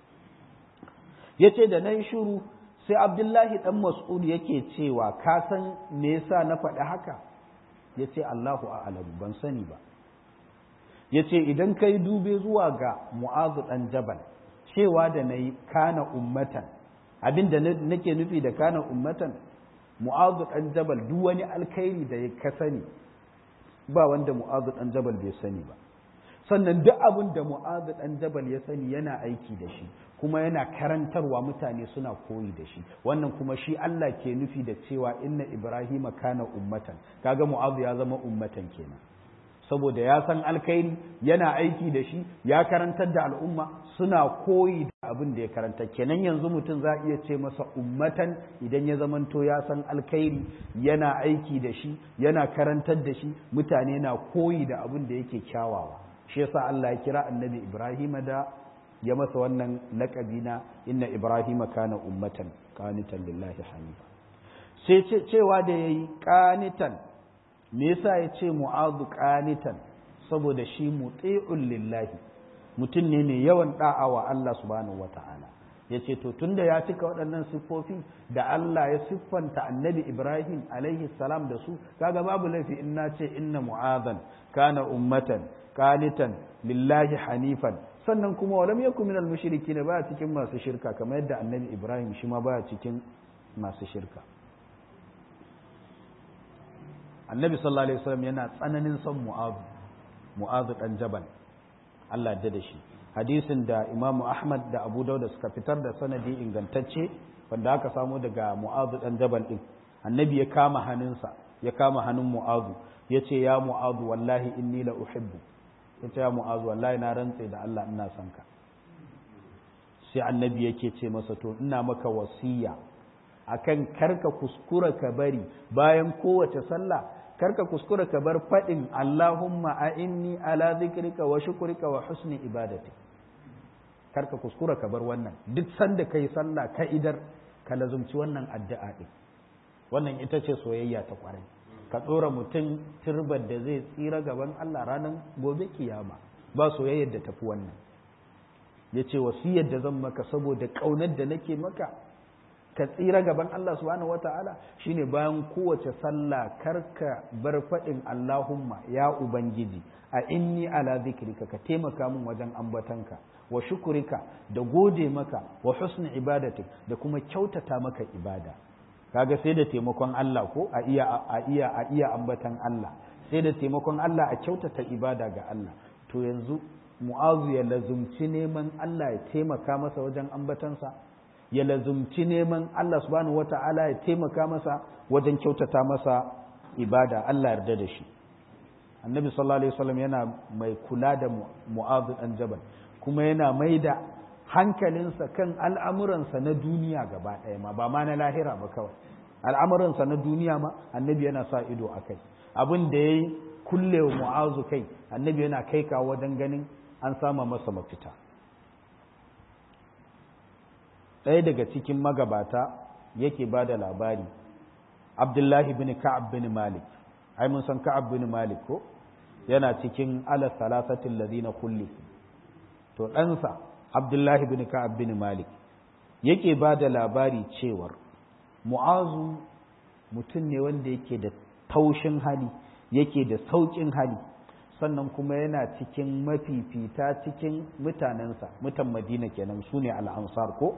ya ce da na yi shuru sai abdullahi ɗan mas'ud yake cewa ka san me yasa na faɗi haka ya ce allahu a'alamu ban sani ba ya ce idan ka yi dube zuwa ga mu'azu ɗan jabal cewa da na yi kana ummatan abin da nake nufi da kana ummatan mu'azu ɗan jabal duk wani alkhairi da ya ka sani ba wanda mu'azu ɗan jabal bai sani ba sannan duk abin da mu'azu ɗan jabal ya sani yana aiki da shi kuma yana karantarwa mutane suna koyi da shi wannan kuma shi Allah ke nufi da cewa inna ibrahima kana ummatan kaga mu'azu ya zama ummatan kenan saboda ya san alkhairi yana aiki da shi ya karantar da al'umma suna koyi da abin da ya karanta kenan yanzu mutum za iya ce masa ummatan idan ya zamanto ya san alkhairi yana aiki da shi yana karantar da shi mutane na koyi da abin da yake kyawawa shi yasa Allah ya kira annabi Ibrahim da ya masa wannan laƙabi na inna Ibrahim kana ummatan qanitan lillahi hanifa sai cewa da yayi qanitan me yasa ya ce mu'adu qanitan saboda shi muti'un lillahi mutum ne mai yawan da'a wa Allah subhanahu wata'ala ya ce to tunda ya cika waɗannan siffofi da Allah ya siffanta annabi Ibrahim alaihi salam da su kaga babu laifi in na ce inna mu'adhan kana ummatan qanitan lillahi hanifan sannan kuma walam yakun minal mushrikin ba cikin masu shirka kamar yadda annabi Ibrahim shi ma ba cikin masu shirka annabi sallallahu alaihi wasallam yana tsananin son mu'azu mu'azu dan jabal Allah ya da shi hadisin da imamu ahmad da abu dauda suka fitar da sanadi ingantacce wanda aka samu daga mu'azu dan jabal din annabi ya kama hannunsa ya kama hannun mu'azu ya ce ya mu'azu wallahi inni la uhibbu ya ce ya mu'azu wallahi na rantse da Allah ina son ka sai annabi yake ce masa to ina maka wasiya akan karka kuskura ka bari bayan kowace sallah karka kuskura ka bar faɗin Allahumma a inni ala zikrika wa shukrika wa husni ibadati karka kuskura ka bar wannan duk sanda kai sallah ka idar ka lazumci wannan addu'a din wannan ita ce soyayya ta kwarai ka tsora mutum turbar da zai tsira gaban Allah ranar gobe kiyama ba soyayyar da tafi wannan yace wasiyar da zan maka saboda kaunar da nake maka ka tsira gaban Allah subhanahu wata'ala shine bayan kowace sallah karka bar faɗin Allahumma ya ubangiji a inni ala zikrika ka taimaka min wajen ambatanka wa shukurika da gode maka wa husni ibadatik da kuma kyautata maka ibada kaga sai da taimakon Allah ko a iya a iya a iya ambatan Allah sai da taimakon Allah a kyautata ibada ga Allah to yanzu mu'azu ya lazumci neman Allah ya taimaka masa wajen ambatansa ya lazumci neman Allah subhanahu wata'ala ya taimaka masa wajen kyautata masa ibada Allah yarda da shi annabi sallallahu alaihi wasallam yana mai kula da mu'adh dan jabal kuma yana mai da hankalinsa kan al'amuransa na duniya gaba ɗaya ma ba ma na lahira ba kawai al'amuransa na duniya ma annabi yana sa ido a kai abin da ya yi kulle wa mu'azu kai annabi yana kai kawo wajen ganin an sama masa mafita ɗaya daga cikin magabata yake ba da labari abdullahi bin ka'ab bin malik ai mun san ka'ab bin malik ko yana cikin ala salasatin ladina kulli to ɗansa abdullahi bin ka'ab bin malik yake ba da labari cewar mu'azu mutum ne wanda yake da taushin hali yake da sauƙin hali sannan kuma yana cikin mafifita cikin mutanensa mutan madina kenan su ne al'ansar ko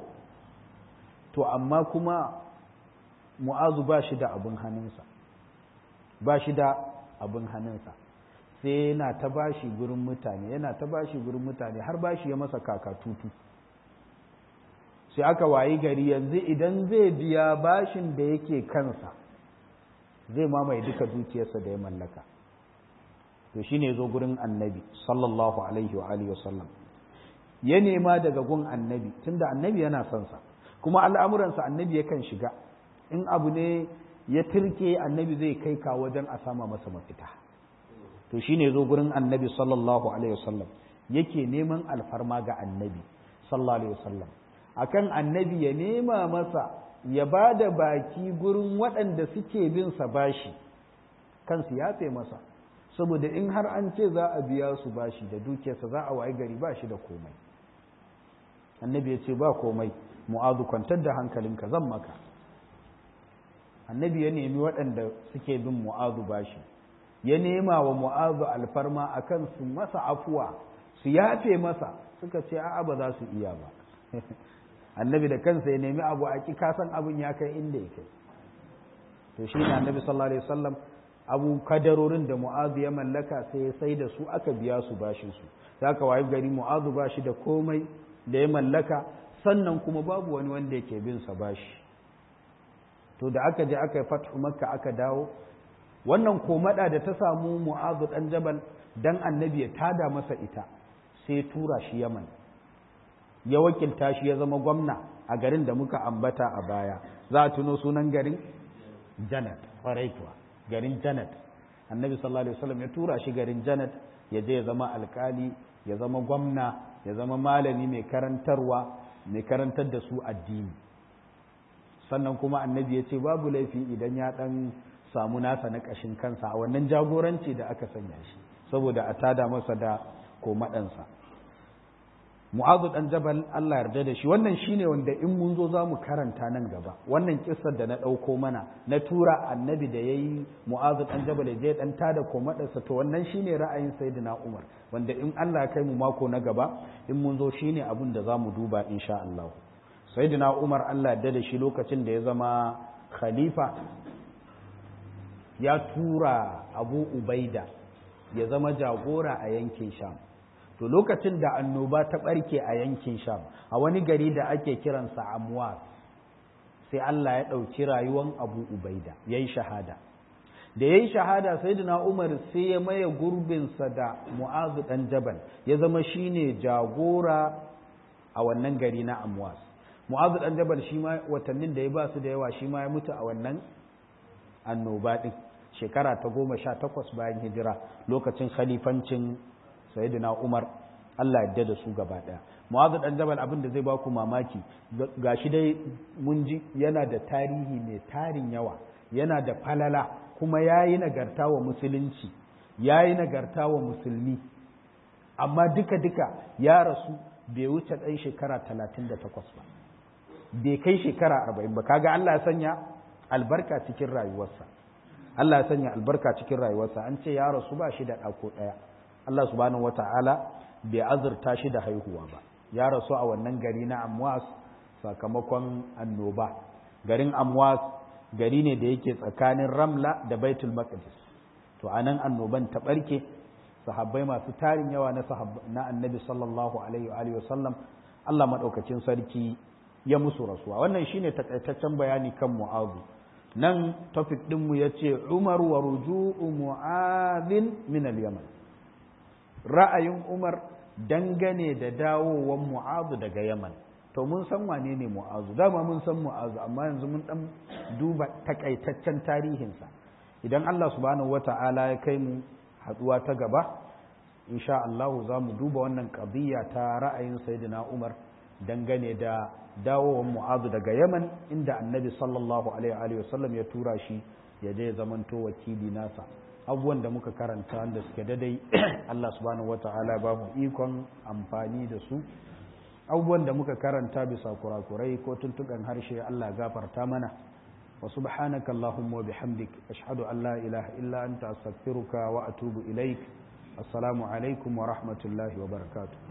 to amma kuma mu'azu ba shi da abin hannunsa ba shi da abin hannunsa sai yana ta bashi gurin mutane yana ta bashi gurin mutane har bashi ya masa kakatutu sai aka wayi gari yanzu idan zai biya bashin da yake kansa zai mamaye duka dukiyarsa da ya mallaka to shine zo gurin annabi sallallahu alaihi wa alihi wasallam ya nema daga gun annabi tunda annabi yana son sa kuma al'amuransa annabi yakan shiga in abu ne ya turke annabi zai kai ka wajen a sama masa mafita to shine zo gurin annabi sallallahu alaihi wasallam yake neman alfarma ga annabi sallallahu alaihi wasallam akan annabi ya nema masa ya ba da baki gurin waɗanda suke bin sa bashi kansu yafe masa saboda in har an ce za a biya su bashi da dukiyarsa za a wayi gari ba shi da komai annabi ya ce ba komai mu'azu kwantar da hankalinka zan maka annabi ya nemi waɗanda suke bin mu'azu bashi ya nema wa mu'azu alfarma akan su masa afuwa su yafe masa suka ce a'a ba za su iya ba annabi da kansa ya nemi abu a ki kasan abin ya kai inda yake to shi ne annabi sallallahu alaihi wasallam abu kadarorin da mu'azu ya mallaka sai ya sai da su aka biya su bashin su zaka wayi gari mu'azu ba shi da komai da ya mallaka sannan kuma babu wani wanda yake bin sa bashi to da aka je aka yi fathu makka aka dawo wannan komada da ta samu mu'azu dan jabal dan annabi ya tada masa ita sai tura shi yaman ya wakilta shi ya zama gwamna a garin da muka ambata a baya za a tuno sunan garin janat kwarai kuwa garin janat annabi sallallahu alaihi wasallam ya tura shi garin janat ya je ya zama alkali ya zama gwamna ya zama malami mai karantarwa mai karantar da su addini sannan kuma annabi ya ce babu laifi idan ya dan samu nasa na ƙashin kansa a wannan jagoranci da aka sanya shi saboda a tada masa da komaɗansa mu'azu dan jabal Allah yarda da shi wannan shine wanda in mun zo za mu karanta nan gaba wannan kissar da na ɗauko mana na tura annabi da yayi mu'azu dan jabal ya je dan tada komaɗansa to wannan shine ra'ayin sayyidina Umar wanda in Allah ya kai mu mako na gaba in mun zo shine abun da za mu duba insha Allah sayyidina Umar Allah yarda da shi lokacin da ya zama khalifa ya tura Abu Ubaida ya zama jagora a yankin Sham to lokacin da annoba ta ɓarke a yankin sham a wani gari da ake kiransa amwas sai Allah ya ɗauki rayuwan abu ubaida ya yi shahada da ya yi shahada sai umar sai ya maye gurbinsa da mu'azu ɗan jabal ya zama shine jagora a wannan gari na amwas mu'azu ɗan jabal shi ma watannin da ya ba su da yawa shi ma ya mutu a wannan annoba ɗin shekara ta goma sha takwas bayan hijira lokacin khalifancin sayyidina Umar Allah yadda da su gaba daya Mu'adh dan Jabal abin da zai ba ku mamaki gashi dai mun ji yana da tarihi mai tarin yawa yana da falala kuma yayi nagarta wa musulunci yayi nagarta wa musulmi amma duka duka ya rasu bai wuce ɗan shekara 38 ba bai kai shekara 40 ba kaga Allah ya sanya albarka cikin rayuwarsa Allah ya sanya albarka cikin rayuwarsa an ce ya rasu ba shi da ɗako ɗaya Allah subhanahu wata'ala bai azurta shi da haihuwa ba ya rasu a wannan gari na amwas sakamakon annoba garin amwas gari ne da yake tsakanin ramla da baitul maqdis to anan annoban ta barke sahabbai masu tarin yawa na na annabi sallallahu alaihi wa alihi wasallam Allah madaukakin sarki ya musu rasuwa wannan shine takaitaccen bayani kan mu'azu nan topic din mu yace Umar wa ruju'u mu'adhin min al-Yaman ra'ayin Umar dangane da dawowan mu'azu daga Yaman to mun san wane ne mu'azu dama mun san mu'azu amma yanzu mun dan duba takaitaccen tarihinsa idan Allah subhanahu wata'ala ya kai mu haduwa ta gaba insha Allah za mu duba wannan qadiyya ta ra'ayin sayyidina Umar dangane da dawowar Mu'adh daga Yaman inda Annabi sallallahu alaihi wa sallam ya tura shi ya je zamanto wakili nasa abubuwan da muka karanta wanda suke dadai Allah subhanahu wata'ala ba mu ikon amfani da su abubuwan da muka karanta bisa kurakurai ko tuntuɓen harshe Allah gafarta mana wa subhanaka Allahumma wa bihamdik ashhadu an la ilaha illa anta astaghfiruka wa atubu ilaik assalamu alaikum wa rahmatullahi wa barakatuh